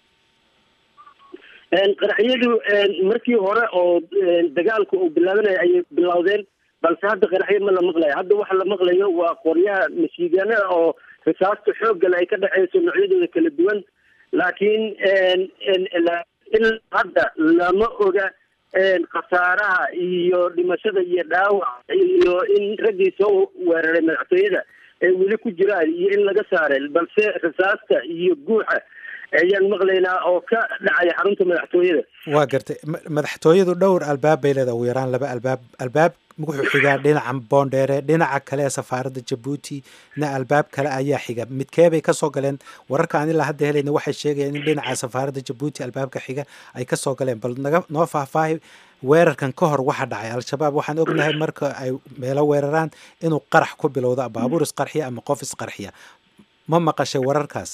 qaraxyadu markii hore oo dagaalka uu bilaabanaya ayay bilowdeen balse hadda qaraxyo ma la maqlayo hadda waxa la maqlayo waa qoryaha mashiigaanada oo risaasta xooggale ay ka dhexayso noocyadooda kala duwan laakiin ilaa hadda lama oga khasaaraha iyo dhimashada iyo dhaawac iyo in raggii soo weeraray madaxtooyada ay weli ku jiraan iyo in laga saaray balse risaasta iyo guuxa ayaan maqlaynaa oo ka dhacaya xarunta madaxtooyada waa gartay madaxtooyadu dhowr albaab bay leedahay ugu yaraan laba albaab albaab wuxuu xigaa dhinaca boondheere dhinaca kale ee safaaradda jabuuti na albaab kale ayaa xiga midkeebay kasoo galeen wararka aan ilaa hadda helayna waxay sheegayaan in dhinaca safaaradda jabuuti albaabka xiga ay kasoo galeen bal naga noo faahfaahi weerarkan ka hor waxa dhacay al-shabaab waxaan ognahay marka ay meelo weeraraan inuu qarax ku bilowdo baabuur isqarxiya ama qof isqarxiya ma maqashay wararkaas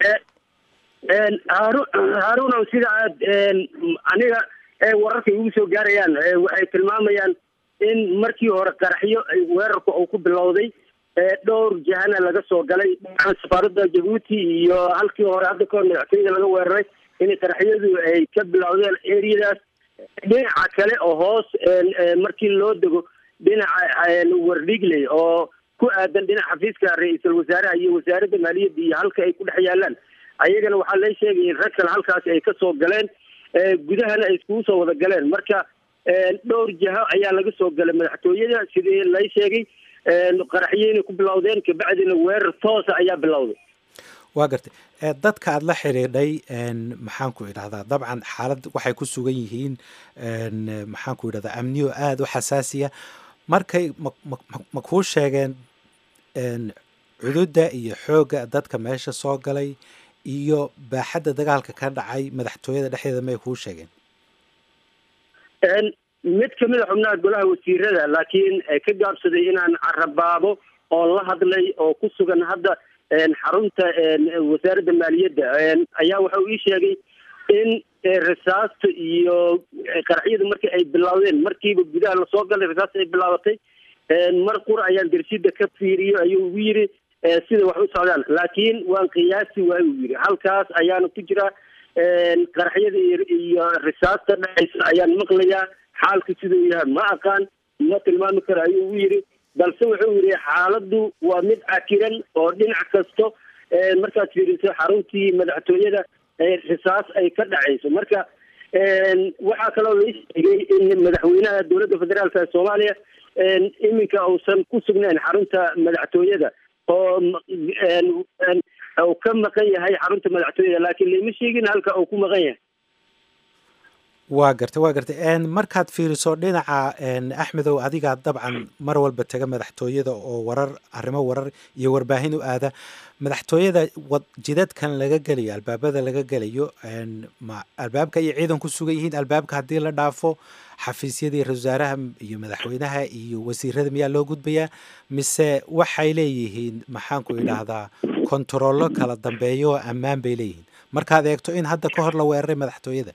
haru haruunow sida aad aniga wararka igu soo gaarayaan waxay tilmaamayaan in markii hore qaraxyo weerarka uu ku bilowday dhowr jahana laga soo galay safaaradda jabuuti iyo halkii hore hadda kahor madaxtooyada laga weeraray in qaraxyadu ay ka bilowdeen areadaas dhinaca kale oo hoos markii loo dego dhinaca wardhigley oo ku aadan dhinaca xafiiska ra-iisul wasaaraha iyo wasaaradda maaliyadda iyo halka ay ku dhex yaalaan ayagana waxaa la sheegay in rag kale halkaasi ay kasoo galeen gudahana ay iskugu soo wada galeen marka dhowr jaho ayaa laga soo galay madaxtooyada sidii lay sheegay qaraxyeyna ku bilowdeen kabacdina weerar toosa ayaa bilowday waa gartay dadka aada la xidhiidhay maxaan ku idhahdaa dabcan xaalad waxay ku sugan yihiin maxaan ku idhahdaa amniyo aada u xasaasiya markay ma kuu sheegeen cududda iyo xoogga dadka meesha soo galay iyo baaxadda dagaalka ka dhacay madaxtooyada dhexdeeda may kuu sheegeen mid kamid a xubnaha golaha wasiirada laakiin ka gaabsaday inaan carabaabo oo la hadlay oo ku sugan hadda xarunta wasaaradda maaliyadda ayaa waxa uu ii sheegay in risaasta iyo qaraxyadu markii ay bilowdeen markiiba gudaha lasoo galay risaasta ay bilaabatay mar qura ayaan dersida ka fiiriyo ayuu ugu yiri sida wax u socdaan laakiin waan qiyaasi waay uu yiri halkaas ayaana ku jira qaraxyada iyo risaasta dhexaysa ayaan maqlayaa xaalka siduu yahay ma aqaan ma tilmaami karo ayuu ugu yiri balse wuxuu yidhi xaaladdu waa mid cakiran oo dhinac kasto markaad fiiriso xaruntii madaxtooyada risaas ay ka dhacayso marka waxaa kaloo la sheegay in madaxweynaha dowladda federaalka ee soomaaliya iminka uusan ku sugnayn xarunta madaxtooyada oo uu ka maqan yahay xarunta madaxtooyada laakiin lama sheegin halka uu ku maqan yahay waa gartay waa gartay markaad fiiriso dhinaca axmedow adigaa dabcan mar walba taga madaxtooyada oo warar arrimo warar iyo warbaahin u aada madaxtooyada jidadkan laga gelayo albaabada laga gelayo ma albaabka iyo ciidan ku sugan yihiin albaabka haddii la dhaafo xafiisyadii ra wasaaraha iyo madaxweynaha iyo wasiirada miyaa loo gudbayaa mise waxay leeyihiin maxaanku idhaahdaa kontarollo kala dambeeyo oo ammaan bay leeyihiin markaad eegto in hadda ka hor la weeraray madaxtooyada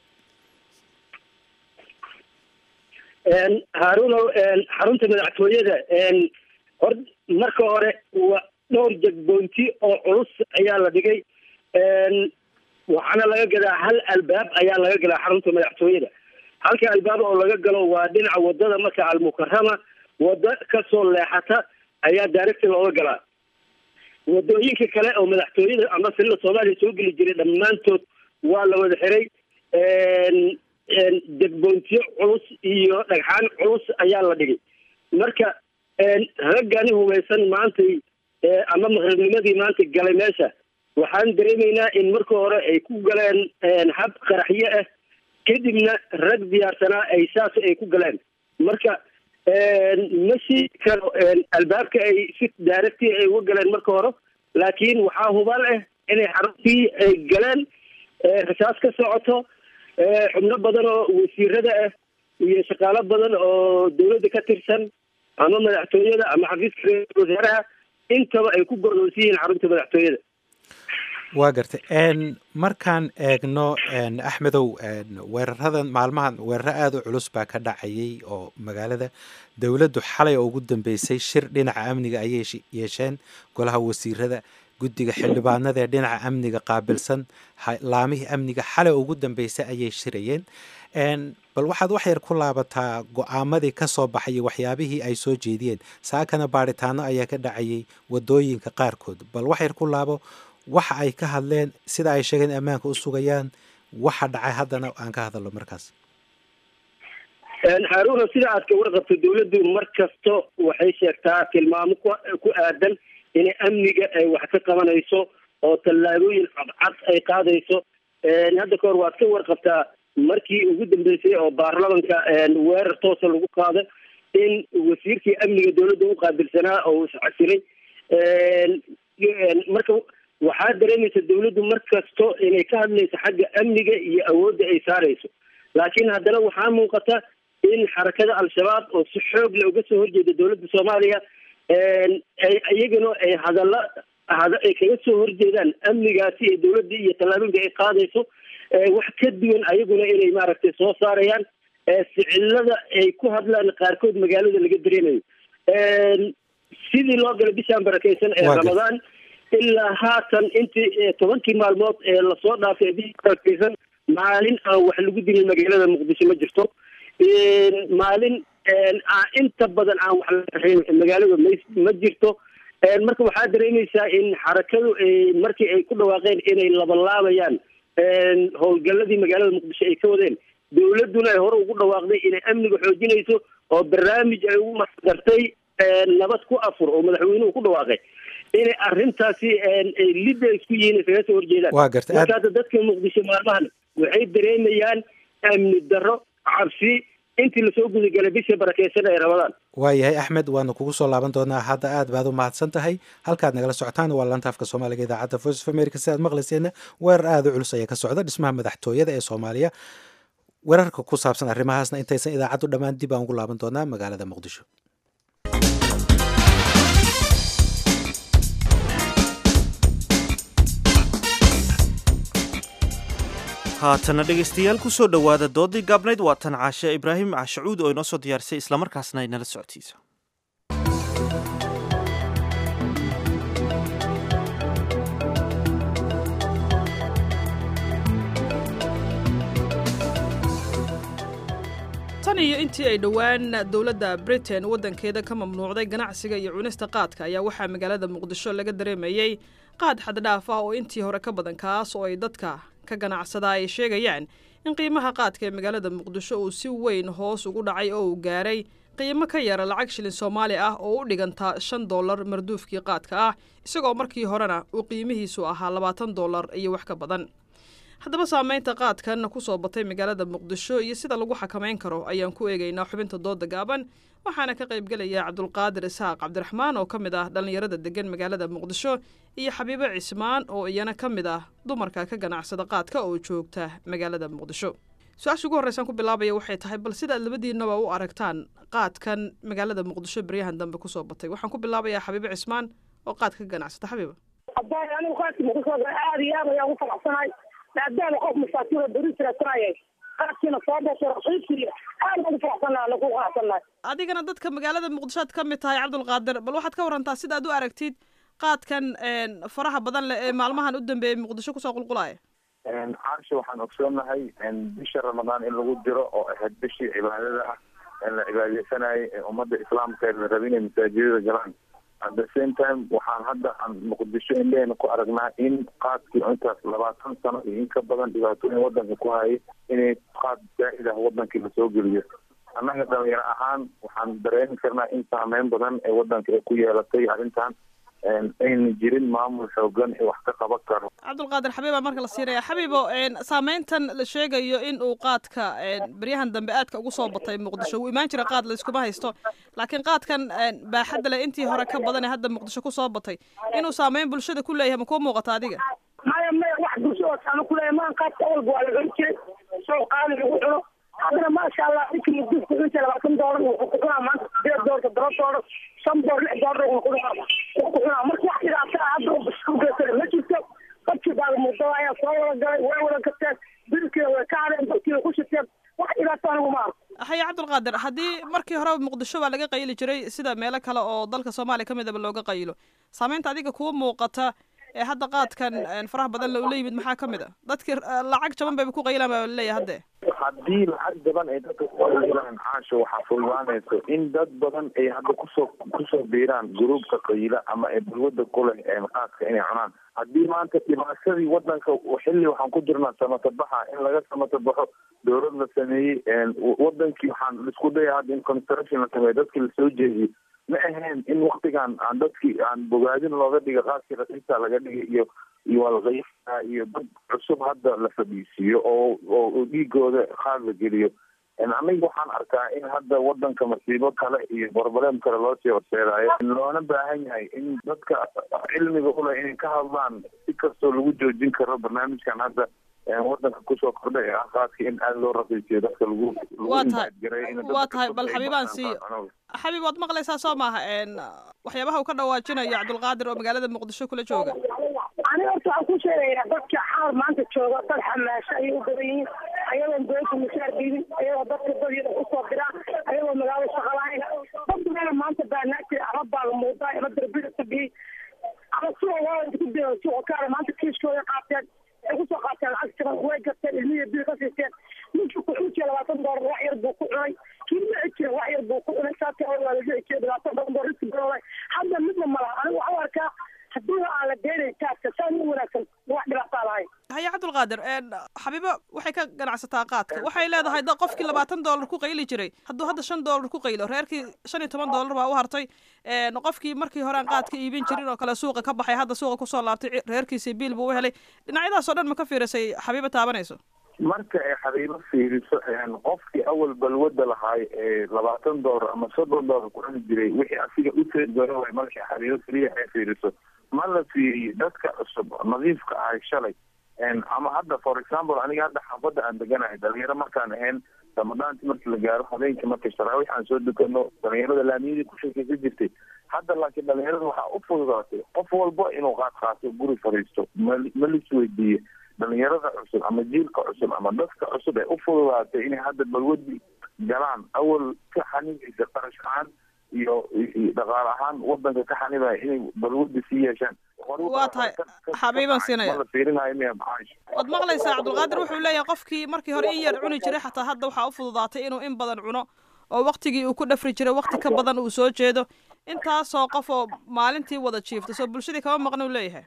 haarunow xarunta madaxtooyada hor marka hore waa dhowr jagboonti oo culus ayaa la dhigay waxaana laga gadaa hal albaab ayaa laga galaa xarunta madaxtooyada halka albaab oo laga galo waa dhinaca wadada marka almukarama wada kasoo leexata ayaa directi looga galaa wadooyinka kale oo madaxtooyada ama silla soomaaliya soo geli jiray dhammaantood waa la wada xiray degboontiyo culus iyo dhagxaan culus ayaa la dhigay marka raggani hubaysan maantay ama maqribnimadii maanta galay meesha waxaan dareemaynaa in marka hore ay ku galeen hab qaraxyo ah kadibna rag diyaarsanaa ay saas ay ku galeen marka ma sheegi karo albaabka ay si daaragti ay uga galeen marka hore laakiin waxaa hubal ah inay xaruntii ay galeen rasaas ka socoto xubno badan oo wasiirada ah iyo shaqaalo badan oo dawladda ka tirsan ama madaxtooyada ama xafiiska ra-iisul wasaaraha intaba ay ku gordoonsan yihiin xarunta madaxtooyada waa gartay markaan eegno axmedow weeraradan maalmahan weeraro aada u culus baa ka dhacayay oo magaalada dowladdu xalay oo ugu dambeysay shir dhinaca amniga ayay yeesheen golaha wasiirada guddiga xildhibaanada ee dhinaca amniga qaabilsan laamihii amniga xalay ugu dambeysay ayay shirayeen bal waxaad wax yar ku laabataa go-aamadii ka soo baxayay waxyaabihii ay soo jeediyeen saakana baaritaano ayaa ka dhacayay wadooyinka qaarkood bal wax yar ku laabo waxa ay ka hadleen sida ay sheegeen ammaanka u sugayaan waxa dhacay haddana aan ka hadalno markaas haaruna sida aad ka warqabto dawladdu mar kasto waxay sheegtaa tilmaamo ku aadan inay amniga ay wax ka qabanayso oo tallaabooyin cadcad ay qaadayso hadda ka hor waad ka warqabtaa markii ugu dambeysay oo baarlamanka weerar toosa lagu qaado in wasiirkii amniga dawladda u qaabilsanaa oo iscasilay marka waxaa dareemaysa dawladdu mar kasto inay ka hadlayso xagga amniga iyo awoodda ay saarayso laakiin haddana waxaa muuqata in xarakada al-shabaab oo si xoog leh uga soo horjeeda dawladda soomaaliya iyagana ay hadalla ay kaga soo horjeedaan amnigaasi ee dawladda iyo tallaabooyinka ay qaadayso wax ka duwan ayaguna inay maaragtay soo saarayaan ficilada ay ku hadlaan qaarkood magaalada laga dareemayo sidii loo galay bishaan barakeysan ee Waa gartay. ramadaan ilaa haatan intii eh, tobankii maalmood ee lasoo dhaafay ee bisha barakeysan maalin aan wax lagu dilin magaalada muqdisho ma jirto Een, maalin een, aan inta badan aan wax la raxin magaalada ma- ma jirto Een, marka waxaa dareemaysaa in xarakadu ay markii ay ku dhawaaqeen inay labalaabayaan een, howlgalladii magaalada muqdisho ay ka wadeen dowladduna ay hore ugu dhawaaqday inay amniga xoojinayso oo barnaamij ay ugu masdartay een, nabad ku afur oo madaxweynuhu ku dhawaaqay inay arrintaasi een, ay lidda isku yihiin isaga soo horjeedaan Waa gartay. Aad- marka hadda dadka muqdisho maalmahan waxay dareemayaan amni darro cabsi intii lasoo gudagalay bisha barakeysan ee ramadaan waayahay axmed waanu kugu soo laaban doonaa hadda aad baad u mahadsan tahay halkaad nagala socotaan waa laanta afka soomaaliga idaacadda voice of america si aad maqlayseenna weerar aada u culus ayaa ka socda dhismaha madaxtooyada ee soomaaliya weerarka ku saabsan arrimahaasna intaysan idaacaddu dhammaan dib aan ugu laaban doonaa magaalada muqdisho haatana dhegaystayaal kusoo dhowaada doodii gaabnayd waa tan caashe ibraahim cashacuud oo inoo soo diyaarisay islamarkaasna ay nala socotiisa tan iyo intii ay dhowaan dowladda britain waddankeeda ka mamnuucday ganacsiga iyo cunista qaadka ayaa waxaa magaalada muqdisho laga dareemayey qaad xaddhaaf ah oo intii hore ka badan kaas oo ay dadka ka ganacsadaa ay sheegayaan in qiimaha qaadka ee magaalada muqdisho uu si weyn hoos ugu dhacay oo uu gaaray qiimo ka yara lacag shilin soomaali ah oo u dhiganta shan dollar marduufkii qaadka ah isagoo markii horena uu qiimihiisu ahaa labaatan dollar iyo wax ka badan haddaba saameynta qaadkan ku soo batay magaalada muqdisho iyo sida lagu xakamayn karo ayaan ku eegaynaa xubinta dooda gaaban waxaana ka qaybgelaya cabdulqaadir isxaaq cabdiraxmaan oo ka mid ah dhallinyarada degan magaalada muqdisho iyo xabiibo cismaan oo iyana ka mid ah dumarka ka ganacsada qaadka oo joogta magaalada muqdisho su-aasha ugu horreysaan ku bilaabaya waxay tahay bal sidaad labadiinaba u aragtaan qaadkan magaalada muqdisho beryahan dambe kusoo batay waxaan ku bilaabayaa xabiibo cismaan oo qaadka ka ganacsata xabiiba haddaan anigu qaadkii muqdisho aad iyo aad ayaan ugu faraxsanahay maadaama qof masaakiin oo beri jirasanayay qaadkiina soo dhashay raqiibkii aad ugu faraxsanahay anagu qanacsanahay adigana dadka magaalada muqdisho aad ka mid tahay cabdulqaadir bal waxaad ka warantaa sidaad u aragtid qaadkan faraha badan leh ee maalmahan u dambeeyey muqdisho kusoo qulqulaya caarsha waxaan ogsoonahay bisha ramadaan in lagu jiro oo ahayd bishii cibaadada ah ee la cibaadeysanayay ee ummadda islaamka ee la rabay inay masaajidada galaan at the same time waxaan hadda aan muqdisho indheheena ku aragnaa in qaadkii intaas labaatan sano iyo in ka badan dhibaatooyin wadanka ku hayay inay qaad zaa'id ah wadankii lasoo geliyo annaga dhalinyaro ahaan waxaan dareemi karnaa in saameyn badan ee wadanka ay ku yeelatay arrintan ayna jirin maamul xoogan ee wax ka qaban karo cabdulqaadir xabiibaa marka la siinaya xabiibo saameyntan la sheegayo in uu qaadka beryahan dambe aadka ugu soo batay muqdisho wuu imaan jira qaad layskuma haysto laakiin qaadkan baaxadda leh intii hore ka badan ee hadda muqdisho kusoo batay inuu saameyn bulshada ku leeyahay ma kuu muuqata adiga maya maya wax bulsho oo saama kuleeyahay maan qaadka awalba waa la cuni jiray soo qaali lagu cuno haddana maasha allah ninkii mudufku inta labaatan doolar wuxuu ku cunaa maanta sideed doolar toddoba doolar shan doolar lix doolar wuxuu ku cunaa wuxuu ku cunaa marka wax dhibaato ah hadda uu bisku geysana ma jirto dadkii baa muddo ayaa soo wada galay way wada gateen bilkiina way ka hadeen dadkiina ku shiteen wax dhibaato anigu ma arko haya cabdulqaadir haddii markii horeba muqdisho baa laga qayli jiray sida meelo kale oo dalka soomaaliya ka midaba looga qaylo saameynta adiga kuwa muuqata ee hadda qaadkan faraha badan la ula yimid maxaa ka mid a dadkii lacag jaban bayba ku qaylaan baa laleeyahay hadde haddii lacag jaban ay dadka kuqaylaan caasho waxaa fulmaanayso in dad badan ay hadda kusoo kusoo biiraan gruubka qayla ama ay balwada ku leh qaadka inay cunaan haddii maanta dhibaatadii wadanka xilli waxaan ku jirnaa samatabaxa in laga samatabaxo dowlad la sameeyey wadankii waxaan isku daya hadda in construction la sameeyo dadkii lasoo jeediyey ma ahayn in waktigan aan dadkii aan bogaadin looga dhiga qaadkii raqiisa laga dhigay iyo iyo walqayfa iyo dad cusub hadda la fadhiisiiyo oo oo dhiigooda qaad la geliyo aniga waxaan arkaa in hadda wadanka masiibo kale iyo broblem kale loo sii horseedaayo loona baahan yahay in dadka cilmiga uleh inay ka hadlaan si kastoo lagu joojin karo barnaamijkan hadda wadanka kusoo kordhay ee ah qaadka in aada loo raqiisiyo dadka lagu waa tahay waa tahay bal xabiibaan siiyo xabiib waad maqlaysaa soo maaha waxyaabaha uu ka dhawaajinayo cabdulqaadir oo magaalada muqdisho kula jooga aniga horta waxaan ku sheegayaa dadka xaal maanta jooga dad xamaasho ayay u badan yihiin ayadoon dowladda mushaar diidin ayagoo dadka dadyada usoo diraan ayagoo magaalada shaqa lahayn dad badan maanta baa naagtay arab baa la muuqdaa ima mookaale maanta kiiskooda qaateen waxay kusoo qaateen lacag jaban way gateen ilmihiya bil ka siisteen ninkii ku xujiya labaatan doolar wax yar buu ku cunay kii dhici jira wax yar buu ku cunay saati hor waa la dhici jiray labaatan badan boo riski barooday hadda midna malaha anigu waxaan u arkaa haddii aan la deenay taagka saan u wanaagsan wax dhibaataa lahayn haya cabdulqaadir xabiibo waxay ka ganacsataa qaadka waxay leedahay da qofkii labaatan doolar ku qayli jiray hadduu hadda shan doolar ku qaylo reerkii shan iyo toban doolar baa u hartay qofkii markii hore aan qaadka iibin jirin oo kale suuqa ka baxay hadda suuqa kusoo laabtay reerkiisii biil buu u helay dhinacyadaasoo dhan ma ka fiirisay xabiibo taabanayso marka ay xabiibo fiiriso qofkii awal balwada lahaay ee labaatan doolar ama soddon doolar ku cuni jiray wixii asiga u teedgaro way markay xabiibo keliya ay fiiriso ma la fiiriyo dadka cusub nadiifka ahay shalay ama hadda for example aniga hadda xaafadda aan deganahay dhalinyaro markaan ahayn ramadaanti markii la gaaro habeenkii markay sharaawiix aan soo dukano dhalinyarada laamiyadii ku sheekaysa jirtay hadda laakiin dhalinyarada waxaa u fududaatay qof walba inuu qaad qaato guri fadhiisto ma lisweydiiye dhalinyarada cusub ama jiilka cusub ama dadka cusub ee u fududaatay inay hadda balwadi galaan awal ka xanibaysa qarash ahaan iyo dhaqaale ahaan wadanka ka xanibaya inay balwadi sii yeeshaan waa tahay xabiiban siinaya la fiirinayo miya macaash waad maqlaysaa cabdulqaadir wuxuu leeyahay qofkii markii hore in yar cuni jiray xataa hadda waxaa u fududaatay inuu in badan cuno oo waktigii uu ku dhafri jiray wakti ka badan uu soo jeedo intaasoo qof oo maalintii wada jiifta soo bulshadii kama maqna uu leeyahay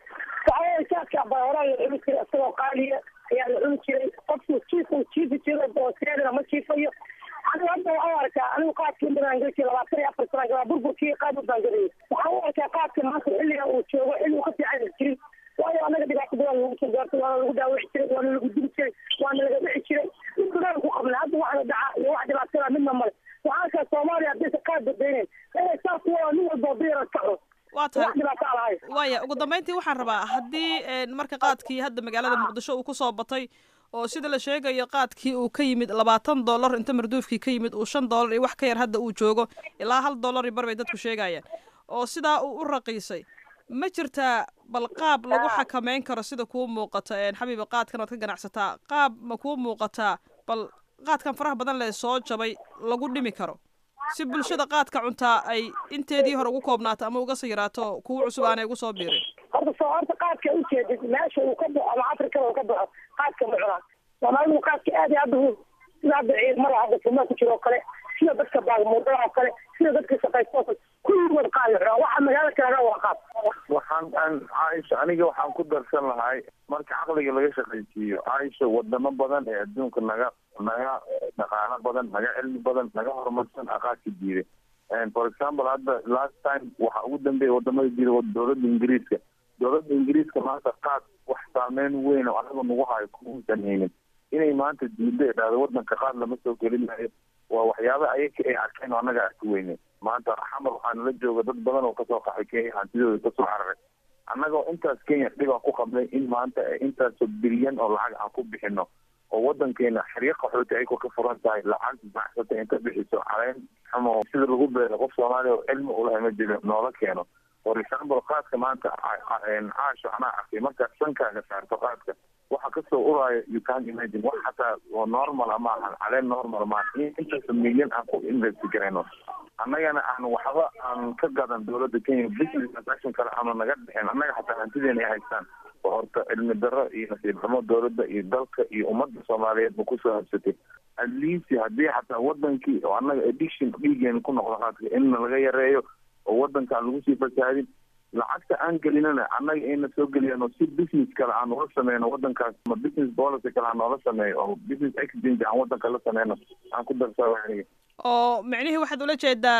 saadka bahoraa la cuni jiray isagoo qaaliya ayaa la cuni jiray qofku jiifku jiifi jiro booseedana ma jiifayo anigu hadda waxaan u arkaa anigu qaadkii intaan gaji labaatan iyo afar sana galaa burburkii qaad u baangadayay waxaan u arkaa qaadka maanta xilliga uu joogo xilli uu ka fiican jirin waayo anaga dhibaato badan lagu soo gaartay waana lagu daawici jiray waana lagu dili jiray waana laga dhici jiray mid badan ku qabnay hadda waxna dhaca iyo wax dhibaatada midna male waxaan arkaa soomaaliya haddaysa qaad badaynayn inay saas waa nin walba diyara kaco waa tahay waaya ugu dambeyntii waxaan rabaa haddii marka qaadkii hadda magaalada muqdisho uu kusoo batay oo sida la sheegayo qaadkii uu ka yimid labaatan dollar inta marduufkii ka yimid uu shan dollar iyo wax ka yar hadda uu joogo ilaa hal dollar iyo bar bay dadku sheegayaan oo sidaa uu u raqiisay ma jirtaa bal qaab lagu xakameyn karo sida kuu muuqata xabiiba qaadkan oad ka ganacsataa qaab ma kuu muuqataa bal qaadkan faraha badan lee soo jabay lagu dhimi karo si bulshada qaadka cuntaa ay inteedii hore ugu koobnaato ama uga sayiraato kuwa cusub aanay ugu soo biirin horta soo horta qaadka ujeedid meesha uu ka baxo ama afrikada uu ka baxo qaadka ma cunaan soomaalidu qaadka aad iyo hadda sida hadda ciidamada hadda furmaa ku jiro oo kale sida dadka baagmuudada oo kale sida dadka shaqaysta oo kale kulligood qaad la cunaa waxa magaalada kalaga waa qaad waxaan aan caaisha aniga waxaan ku darsan lahay marka caqliga laga shaqaysiiyo caaisha wadamo badan ee adduunka naga naga dhaqaalo badan naga cilmi badan naga horumarsan aqaadka diiday for example hadda last time waxa ugu dambeeya wadamada diida dowladda ingiriiska dowladda ingiriiska maanta qaad wax saameyn weyn oo anaga nagu hayo kuusan haynin inay maanta diido ee dhahdo wadanka qaad lama soo gelinayo waa waxyaaba ayaga ay arkeen oo annaga arki weyne maanta xamar waxaa nala jooga dad badan oo kasoo qaxay kenya hantidooda kasoo cararay annagoo intaas kenya dhibaa ku qabnay in maanta intaasoo bilyan oo lacag aan ku bixino oo wadankeena xeryo qaxooti ay ka furan tahay lacag baxsata inta bixiso caleen ama sida lagu beero qof soomaaliya oo cilmi ulahay ma jiro noola keeno for example qaadka maanta caasho anaa arkay markaad sankaaga saarto qaadka waxa kasoo uraayo you can imagine wax xataa oo normal ama ahan caleen normal ma intaas milyan aan ku invest garayno annagana aan waxba aan ka gadan dowladda kenya business transaction kale aanu naga dhexeen annaga xataa hantideena ay haystaan oo horta cilmi darro iyo nasiib xumo dowladda iyo dalka iyo ummadda soomaaliyeed ma kusoo habsatay at least haddii xataa wadankii oo annaga addiction dhiigeena ku noqdo qaadka inna laga yareeyo oo wadankaan lagu sii fasaadin lacagta aan gelinana annaga ayna soo geliyano si business kale aan ula sameyno wadankaas ama business policy kale aan noola sameeyo oo business exchange aan wadanka la sameyno aan ku darsaa aniga oo micnihii waxaad ula jeedaa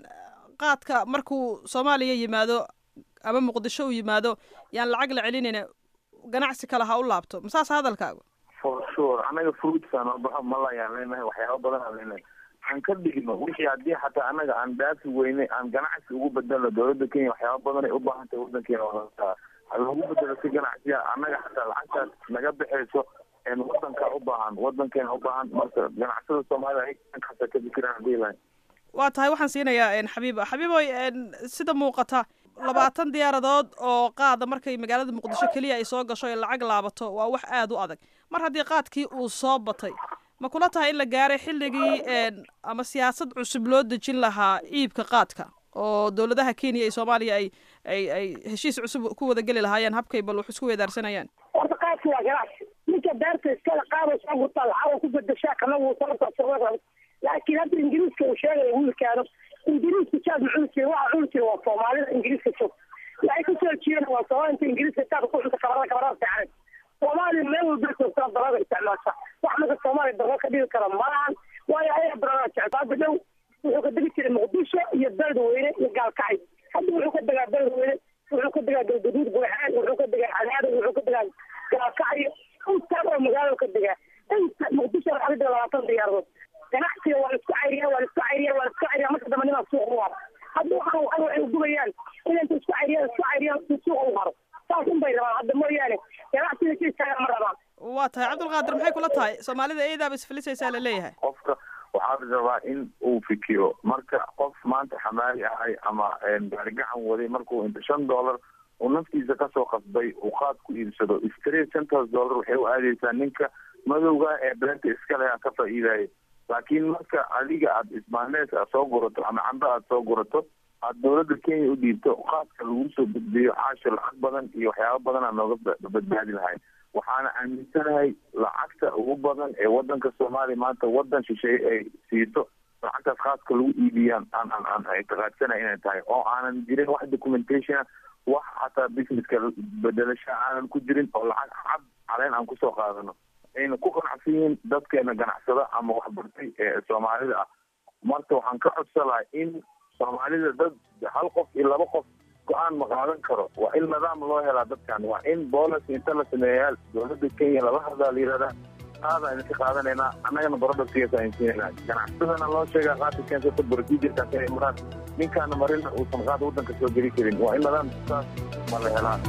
qaadka markuu soomaaliya yimaado ama muqdisho uu yimaado yaan lacag la celinayna ganacsi kale ha u laabto masaas hadalkaagu for sure annaga fruitsaan oo baxo malayaan leenahay waxyaaba badan aan leenahay aan ka dhigno wixii haddii xataa annaga aan dhaafi weyne aan ganacsi ugu bedelno dowladda kenya waxyaaba badan ay u baahan tahay wadankeena wadataa ha lagu bedelo si ganacsiya annaga xataa lacagtaas naga baxayso wadankaa u baahan wadankeena u baahan marka ganacsada soomaaliya ay kaasa ka fikiraan hadii lahay waa tahay waxaan siinayaa xabiiba xabiiboy sida muuqata labaatan diyaaradood oo qaada markay magaalada muqdisho keliya ay soo gasho ee lacag laabato waa wax aada u adag mar haddii qaadkii uu soo batay ma kula tahay in la gaaray xilligii ama siyaasad cusub loo dejin lahaa iibka qaadka oo dowladaha kenya iyo soomaaliya ay ay ay heshiis cusub ku wada geli lahaayeen habkay bal wax isku weedaarsanayaan horta qaadki waa ganacsi ninka beerta iskala qaado soo gurtaa lacag ku bedeshaa kana wuu sababta laakiin hadda ingiriiska uu sheegaya wiilkaano ingiriiska jaad ma cuni jirin waxa cuni jira waa soomaalida ingiriiska joog waxay kasoo jeedaan waa soomaalida inta ingiriiska jaad ku cunta kabarada kabarada fiican soomaaliya meel walba joogtaa darada isticmaasha wax marka soomaaliya darro ka dhigi kara malahan waayo ayaga darada jecel hadda dhow wuxuu ka degi jiray muqdisho iyo beledweyne iyo gaalkacay hadda wuxuu ka degaa beledweyne wuxuu ka degaa galgaduud buuxaan wuxuu ka degaa cadaado wuxuu ka degaa gaalkacyo intaan oo magaalada ka degaa inta muqdisho waxaa ka dega labaatan diyaaradood ganacsiga waa la isku cayriya waa la isku cayriya waa la isku cayriya marka dambe nimaa suuq u haro hadda waxaan waxan waxay ugubayaan in inta isku cayriya isku cayriya si suuq u haro saas un bay rabaan hadda mooyaane ganacsiga si istaaga ma rabaan waa tahay cabdulqaadir maxay kula tahay soomaalida eedaaba isfilisaysaa la leeyahay qofka waxaa la rabaa in uu fikiro marka qof maanta xamaali ahay ama gaarigacan waday markuu inta shan dollar uu naftiisa kasoo qasbay uu qaad ku iibsado straight centers dollar waxay u aadeysaa ninka madowga ee beerta iska leh ka faa'iidaya laakiin marka adiga aada isbaanees aad soo gurato ama cambe aada soo gurato aada dowladda kenya u dhiibto qaadka lagu soo gudbiyo caasho lacag badan iyo waxyaaba badan aa nooga badbaadi lahay waxaana aaminsanahay lacagta ugu badan ee wadanka soomaaliya maanta wadan shisheeye ay siiso lacagtaas khaaska lagu iibiyaan aan aan aan ictiqaadsanahay inay tahay oo aanan jirin wax documentation wax xataa businesska bedelasha aanan ku jirin oo lacag cad caleen aan kusoo qaadano ayna ku qanacsan yihiin dadkeena ganacsada ama waxbartay ee soomaalida ah marka waxaan ka codsalahay in soomaalida dad hal qof iyo laba qof go-aan ma qaadan karo waa in nidaam loo helaa dadkan waa in boolis inta la sameeyaa dowladda kenya laba hadlaa la yihahdaa qaadaan idinka qaadanaynaa annagana barodhasigaas aan siinayna ganacsadana loo sheegaa qaadka keensata procedurekaas inay maraan ninkaana marina uusan qaad waddanka soo geli karin waa in nidaam saas ma la helaa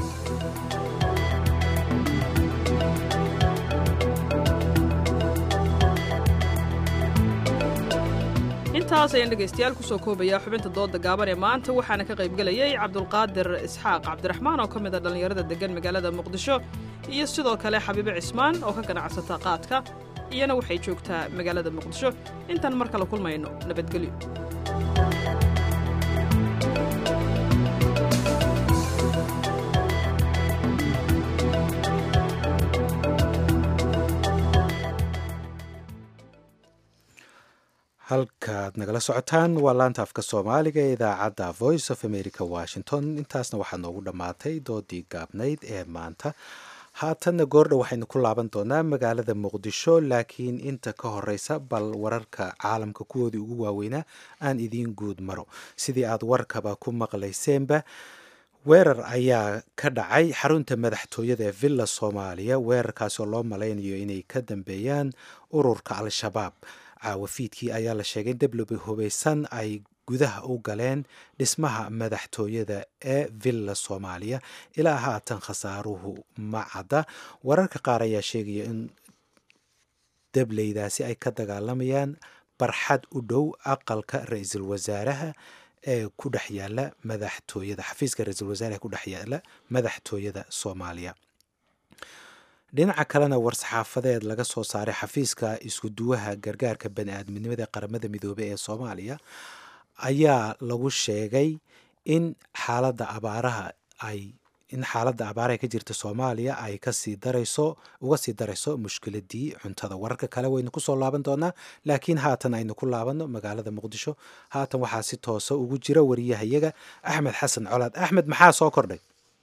intaas ayaan dhegaystayaal kusoo koobayaa xubinta dooda gaaban ee maanta waxaana ka qaybgelayay cabdulqaadir isxaaq cabdiraxmaan oo ka mid a dhallinyarada deggan magaalada muqdisho iyo sidoo kale xabiibe cismaan oo ka ganacsata qaadka iyana waxay joogtaa magaalada muqdisho intaan mar kale kulmayno nabadgelyo halkaad nagala socotaan waa laanta afka soomaaliga ee idaacadda voice of america washington intaasna waxaa noogu dhammaatay doodii gaabnayd ee maanta haatanna goordhow waxaynu ku laaban doonaa magaalada muqdisho laakiin inta ka horeysa bal wararka caalamka kuwoodii ugu waaweynaa aan idiin guud maro sidii aad warkaba ku maqlayseenba weerar ayaa ka dhacay xarunta madaxtooyada ee villa soomaaliya weerarkaasi oo loo malaynayo inay ka dambeeyaan ururka al-shabaab caawafiidkii ayaa la sheegay in deblobi hubeysan ay gudaha u galeen dhismaha madaxtooyada ee villa soomaaliya ilaa haatan khasaaruhu ma cadda wararka qaar ayaa sheegaya in debleydaasi ay ka dagaalamayaan barxad u dhow aqalka ra-iisul wasaaraha ee ku dhex yaala madaxtooyada xafiiska ra-iisul wasaaraha ee ku dhex yaala madaxtooyada soomaaliya dhinaca kalena war-saxaafadeed laga soo saaray xafiiska isku duwaha gargaarka bani aadminimada ee qaramada midoobey ee soomaaliya ayaa lagu sheegay in xaaladda abaaraha ay in xaaladda abaaraha ka jirta soomaaliya ay kasii darayso uga sii darayso mushkiladii cuntada wararka kale waynu kusoo laaban doonaa laakiin haatan aynu ku laabanno magaalada muqdisho haatan waxaa si toosa ugu jira wariyahayaga axmed xasan colaad axmed maxaa soo kordhay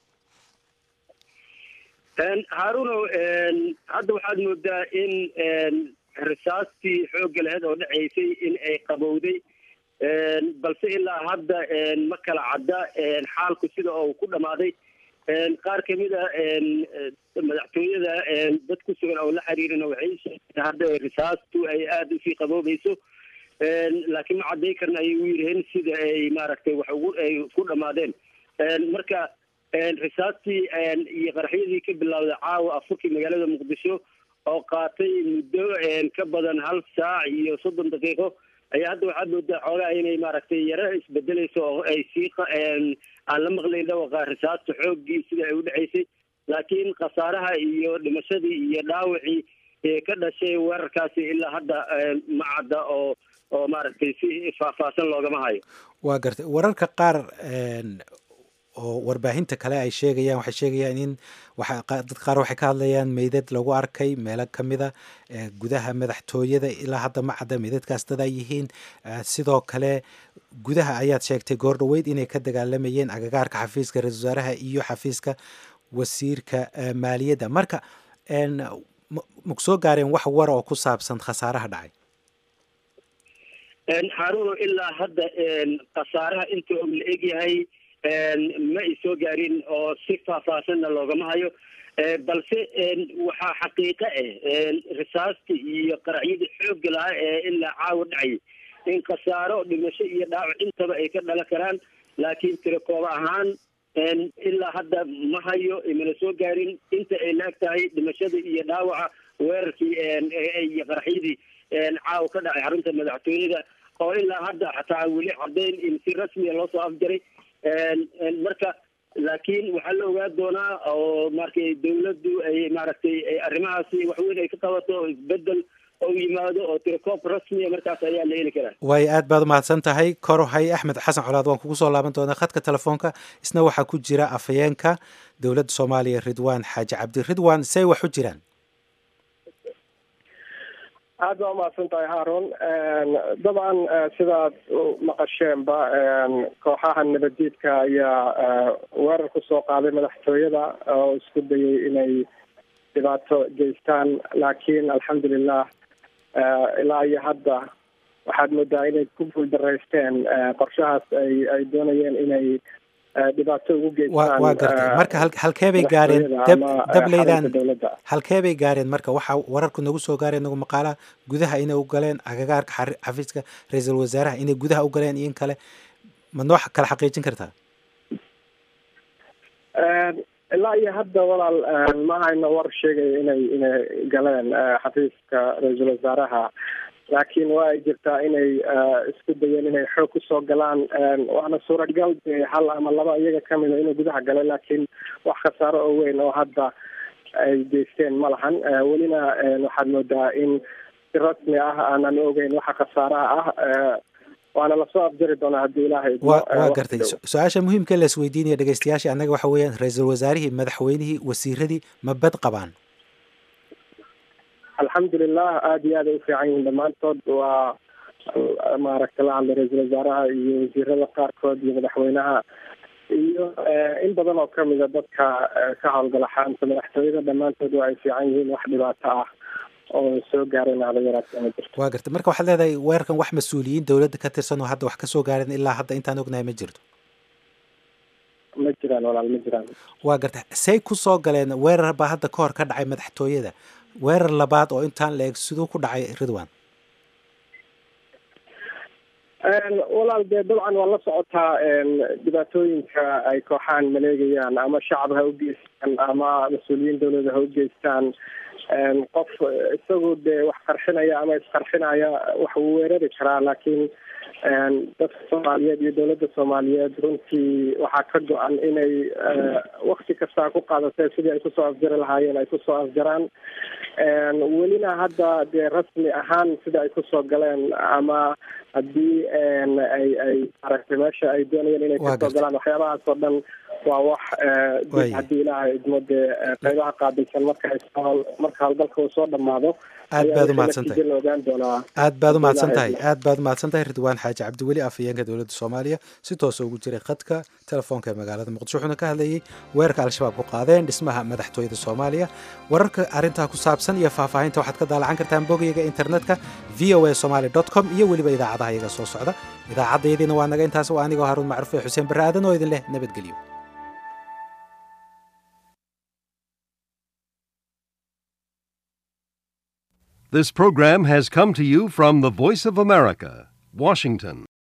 haaruno hadda waxaad moodaa in risaastii xoogga laheyd oo dhaceysay in ay qabowday balse ilaa hadda ma kala cadda xaalku sida oo ku dhammaaday qaar kamid a madaxtooyada dad ku sugan oo la xiriirina waxay sheegtay hadda risaastu ay aada usii qaboobayso laakiin ma cadday karna ayay u yiraheen sida ay maaragtay wax ugu ay ku dhammaadeen marka risaastii iyo qaraxyadii ka bilowday caawa afurkii magaalada muqdisho oo qaatay muddo ka badan hal saac iyo soddon daqiiqo ayaa hadda waxaad moodaa xoogaa inay maaragtay yaro isbedeleyso oo ay sii aan la maqlayn dhawaqa risaasta xooggii sida ay u dhaceysay laakiin khasaaraha iyo dhimashadii iyo dhaawacii ka dhashay weerarkaasi ilaa hadda ma cadda oo oo maaragtay si faahfaahsan loogama hayo waa gartay wararka qaar oo warbaahinta kale ay sheegayaan waxay sheegayaan in dad qaar waxay ka hadlayaan meydad lagu arkay meelo kamida gudaha madaxtooyada ilaa hadda ma cadda meydadkaas dad ay yihiin sidoo kale gudaha ayaad sheegtay goor dhaweyd inay ka dagaalamayeen agagaarka xafiiska ra-isul wasaaraha iyo xafiiska wasiirka maaliyadda marka maku soo gaareen wax wara oo ku saabsan khasaaraha dhacay xaaruno ilaa hadda khasaaraha inta og la egyahay ma ay soo gaarin oo si faahfaahsanna loogama hayo balse waxaa xaqiiqo ah risaastii iyo qaracyadii xoogga lahaa ee ilaa caawa dhacay in khasaaro dhimasho iyo dhaawac intaba ay ka dhalan karaan laakiin tirakooba ahaan ilaa hadda ma hayo imana soo gaarin inta ay laag tahay dhimashada iyo dhaawaca weerarkii iyo qaraxyadii caawa ka dhacay xarunta madaxtooyada oo ilaa hadda xataa weli caddayn in si rasmiya loo soo afjaray marka laakiin waxaa la ogaa doonaa oo maaragtay dawladdu ay maaragtay arrimahaasi waxweyn ay ka qabato oo isbedel oo yimaado oo tirakoob rasmiya markaas ayaa la heli karaa waayo aad baad umahadsan tahay korohay axmed xasan colaad waan kugu soo laaban doonaa khadka telefoonka isna waxaa ku jira afhayeenka dowladda soomaaliya ridwaan xaaji cabdi ridwaan say wax u jiraan aad baa umahadsan tahay haarun dabcan sidaad maqasheenba kooxaha nabaddiidka ayaa weerar kusoo qaaday madaxtooyada oo isku dayay inay dhibaato geystaan laakiin alxamdulilah ilaa iyo hadda waxaad moodaa inay ku guuldaraysteen qorshahaas ay ay doonayeen inay dhibaato ugu geystaan waa gartay marka halkee bay gaareen dableydan halkee bay gaareen marka waxaa wararku nagu soo gaareen nagu maqaalaha gudaha inay u galeen agagaarka xafiiska ra-iisul wasaaraha inay gudaha u galeen iyo in kale ma noo kala xaqiijin kartaa ilaa iyo hadda walaal ma hayno war sheegaya inay inay galeen xafiiska ra-iisul wasaaraha laakiin waa ay jirtaa inay isku dayeen inay xoog kusoo galaan waana suuragal dee hal ama laba iyaga kamida inuu gudaha galay laakiin wax khasaaro oo weyn oo hadda ay geysteen ma lahan welina waxaad moodaa in si rasmi ah aanan ogeyn waxa khasaaraha ah waana lasoo afjari doonaa haddii ilaahay wa waa gartay su-aasha muhiimka la isweydiinaya dhegeystayaasha annaga waxa weeyaan ra-iisul wasaarihii madaxweynihii wasiiradii ma bad qabaan alxamdulilah aada iyo aad ay ufiican yihiin dhammaantood waa maaragta la hadlay ra-iisul wasaaraha iyo wasiirada qaarkood iyo madaxweynaha iyo in badan oo kamida dadka ka howlgala xarunta madaxtooyada dhammaantood waa ay fiican yihiin wax dhibaato ah oo soo gaareen hada yaraatee ma jirto waa gartay marka waxaad leedahay weerarkan wax mas-uuliyiin dowladda ka tirsan oo hadda wax kasoo gaareen ilaa hadda intaan ognahay ma jirto ma jiraan walaal ma jiraan waa gartay say kusoo galeen weerar baa hadda ka hor ka dhacay madaxtooyada weerar labaad oo intaan la eg siduu ku dhacay ridwan walaal dee dabcan waa la socotaa dhibaatooyinka ay kooxahan maleegayaan ama shacab ha u geystaan ama mas-uuliyiin dawlada ha u geystaan qof isagu dee wax qarxinaya ama isqarxinaya wax uu weerari karaa laakiin dadka soomaaliyeed iyo dowladda soomaaliyeed runtii waxaa ka go-an inay wakti kastaa ku qaadatee sidii ay kusoo afjari lahaayeen ay kusoo afjaraan welina hadda dee rasmi ahaan sida ay kusoo galeen ama haddii ay ay aragtay meesha ay doonayeen inay kasoo galaan waxyaabahaas oo dhan waa wax haddii ilaahay idmo dee qeybaha qaabilsan marka marka howlgalka uu soo dhamaado aad baad umahadsan tahay ogaan doonaa aad baad umahadsan tahay aad baad umahadsan tahay ridwaan xaaji cabdiweli afhayeenka dowladda soomaaliya si toosa ugu jiray khadka telefoonka ee magaalada muqdisho wuxuuna ka hadlayay weerarka al-shabaab ku qaadeen dhismaha madaxtooyada soomaaliya wararka arrintaa ku saabsan iyo faahfaahinta waxaad ka daalacan kartaan bogayga internetka v o a somaly dot com iyo weliba idaacadaha iyaga soo socda idaacaddayadiina waa naga intaas waa anigoo haruun macruuf ee xuseen barre aadan oo idin leh nabadgelyo This program has come to you from the Voice of America, Washington.